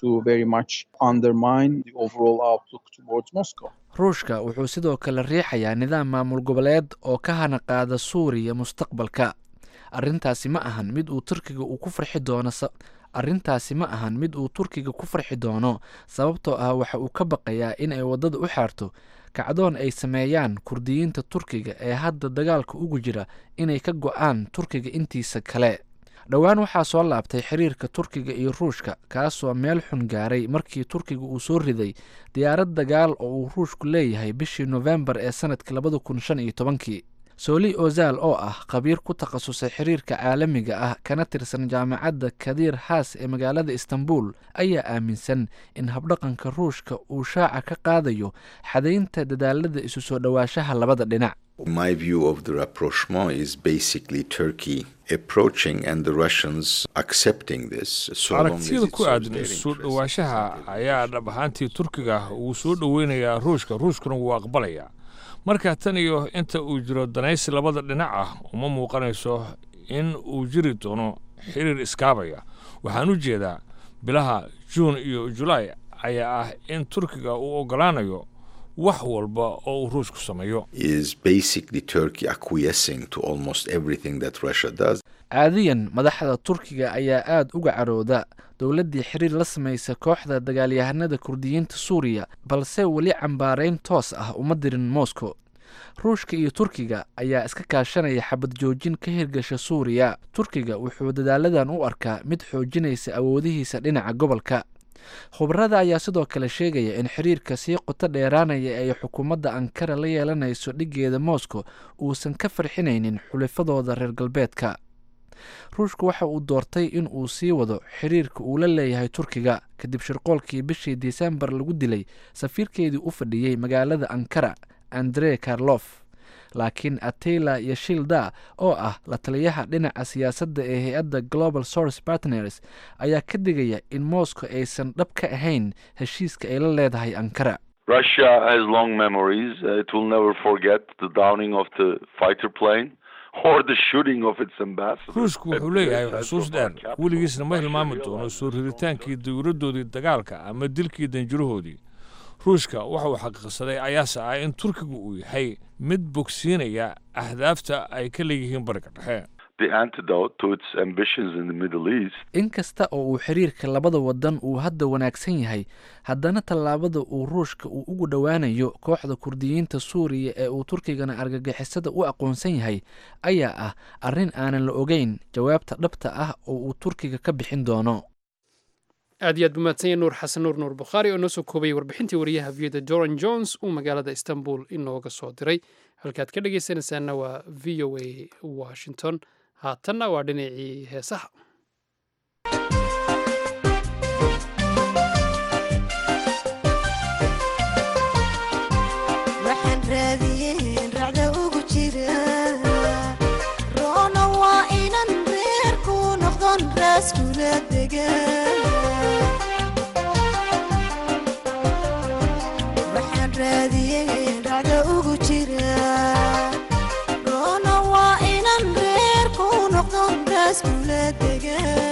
ruushka wuxuu sidoo kale riixayaa nidaam maamul goboleed oo ka hana qaada suuriya mustaqbalka arrintaasi ma ahan mid uu turkiga uu ku farxi doono arrintaasi ma ahan mid uu turkiga ku farxi doono sababtoo ah waxa uu ka baqayaa in ay waddada u xaarto kacdoon ay sameeyaan kurdiyiinta turkiga ee hadda dagaalka ugu jira inay ka go'aan turkiga intiisa kale dhowaan waxaa soo laabtay xiriirka turkiga iyo ruushka kaasoo meel xun gaaray markii turkiga uu soo riday diyaarad dagaal oo uu ruushku leeyahay bishii nofembar ee sanadkii labada kun shan iyo tobankii sooli ozal oo ah khabiir ku takhasusay xiriirka caalamiga ah kana tirsan jaamacadda kadiir haas ee magaalada istanbul ayaa aaminsan in habdhaqanka ruushka uu shaaca ka qaadayo xadaynta dadaalada isu soo dhowaanshaha labada dhinac My view of the rapprochement is basically Turkey approaching and the Russians accepting this. So long as aragtiyada it ku serves aadan their isu soo interests. dhowaanshaha ayaa dhab ahaantii turkiga uu soo dhoweynayaa ruushka ruushkuna wuu aqbalayaa marka tan iyo inta uu jiro danaysi labada dhinac ah uma muuqanayso in uu jiri doono xiriir iskaabaya waxaan u jeedaa bilaha juun iyo julaay ayaa ah in turkiga uu oggolaanayo wax walba oo uu ruushku sameeyo Is basically Turkey acquiescing to almost everything that Russia does. caadiyan madaxda turkiga ayaa aada uga carooda dowladdii xiriir la samaysa kooxda dagaalyahanada kurdiyiinta suuriya balse weli cambaarayn toos ah uma dirin moscow ruushka iyo turkiga ayaa iska kaashanaya xabad joojin ka hirgasha suuriya turkiga wuxuu dadaaladan u arkaa mid xoojinaysa awoodihiisa dhinaca gobolka khubarada ayaa sidoo kale sheegaya in xiriirka sii qoto dheeraanaya ay xukuumadda ankara la yeelanayso dhigeeda moscow uusan ka farxinaynin xulifadooda reer galbeedka ruushku waxa uu doortay in uu sii wado xiriirka uu la leeyahay turkiga kadib shirqoolkii bishii disembar lagu dilay safiirkeedii u fadhiyey magaalada ankara andre karlof laakiin atela yashilda oo ah la taliyaha dhinaca siyaasadda ee hay-adda global source partners ayaa ka digaya in moscow aysan dhab ka ahayn heshiiska ay la leedahay ankara Russia has long memories. Uh, it will never forget the downing of the fighter plane or the shooting of its ambassador. ruushku wuxuu leeyahay xusuus dheer weligiisna ma hilmaami doono soo riritaankii dawladdoodii dagaalka ama dilkii danjirahoodii ruushka waxa uu xaqiiqsaday ayaase ah in turkigu uu yahay mid bogsiinaya ahdaafta ay ka leeyihiin bariga dhexe The antidote to its ambitions in the Middle East inkasta oo uu xiriirka labada wadan uu hadda wanaagsan yahay haddana tallaabada uu ruushka uu ugu dhowaanayo kooxda kurdiyiinta suuriya ee uu turkigana argagixisada u aqoonsan yahay ayaa ah arrin aanan la ogeyn jawaabta dhabta ah oo uu turkiga ka bixin doono aad iyo aad buu mahadsan yahay nuur xasan nuur nuur bukhaari oo noo soo koobayay warbixintii wariyaha viyada doran jones uu magaalada istanbul inooga soo diray halkaad ka dhegaysanaysaana waa v o a washington haatanna waa dhinacii heesaha waxaan raadiyeen racda ugu jira roona waa inan reerku noqdon raaskula degan waxaan raadiyeen racda ugu jira roona waa inan reerku noqdon raaskula degan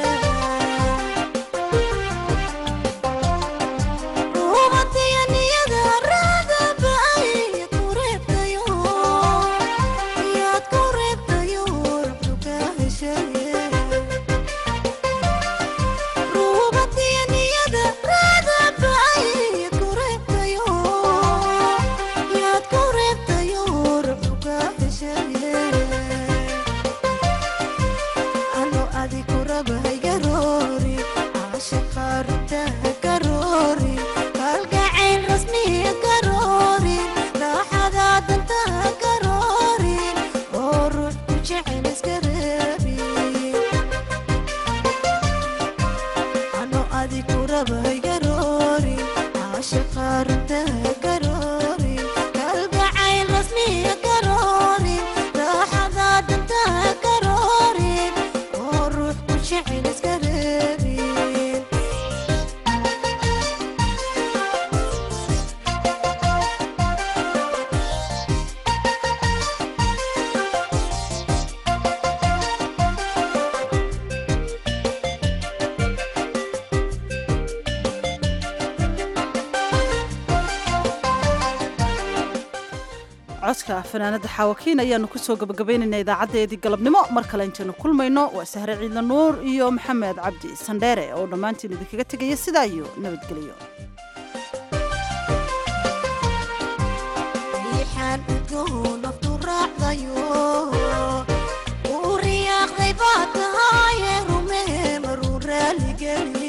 kalgacayl rasmiya karoorin raaxada danta karoorin oo ruux ku jecel iska reebin ano adi ku rabay karoorin caashaqa runta karoorin kalgacayl rasmiya karoorin raaxada danta karoorin oo ruux ku jecel iska reebin codka fanaanada xaawakiin ayaanu kusoo gabagabaynaynaa idaacadeedii galabnimo mar kale intaynu kulmayno waa sahre ciidla nuur iyo maxamed cabdi sandheere oo dhammaantiin idinkaga tegaya sidaa iyo nabadgelyo riixaan udgoon naftu raacdayo uu riyaaqday baa tahaye rumee maruu raaligeli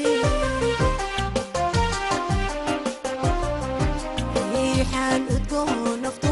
riixaan udgoon naftu